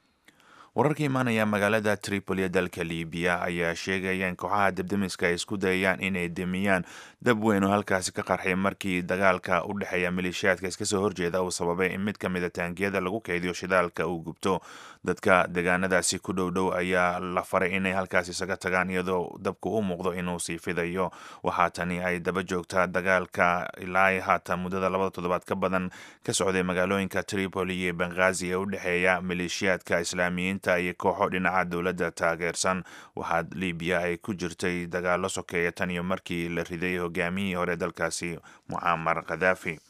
wararka imaanaya magaalada tripoli ee dalka libiya ayaa sheegaya in kooxaha debdemiska ay isku dayayaan inay demiyaan dab weyn oo halkaasi ka qarxay markii dagaalka u dhexeeya maleeshiyaadka iska soo horjeeda uu sababay in mid ka mid a taangiyada lagu keydiyo shidaalka uu gubto dadka deegaanadaasi ku dhow dhow ayaa la faray inay halkaasi isaga tagaan iyadoo dabku u muuqdo inuu sii fidayo waxaa tani ay daba joogtaa dagaalka ilaa haatan muddada labada toddobaad ka badan ka socday magaalooyinka tripoli iyo benghazi ee u dhexeeya maleeshiyaadka islaamiyiinta iyo kooxo dhinaca dowladda taageersan waxaa libiya ay ku jirtay dagaalo sokeeya tan iyo markii la riday hogaamiyihii hore dalkaasi mucaamar khadaafi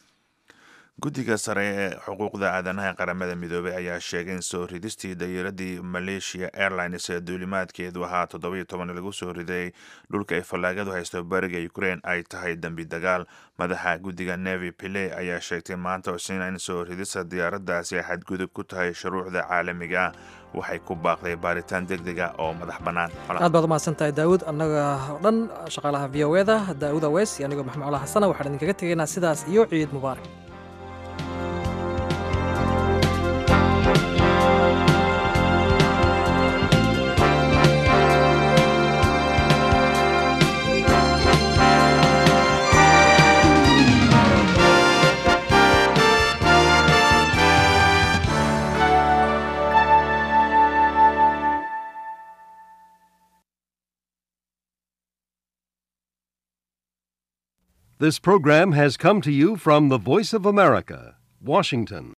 guddiga sare ee xuquuqda aadanaha ee qaramada midoobey ayaa sheegay in soo ridistii dayiradii malaysia airlines ee duulimaadkeedu ahaa toddobiyo toban lagu soo riday dhulka ay fallaagadu haysto bariga ukraine ay tahay dembi dagaal madaxa guddiga nevi pile ayaa sheegtay maanta osina in soo ridista diyaaraddaasi ay xadgudub ku tahay shuruucda caalamiga ah waxay ku baaqday baaritaan deg dega oo madax bannaan aad baad umahadsan tahay daawud annaga oo dhan shaqaalaha v o eda daawud aweys iyo anigoo maxamed cola xasana waxaan idinkaga tegaynaa sidaas iyo ciid mubaarak This program has come to you from the Voice of America, Washington.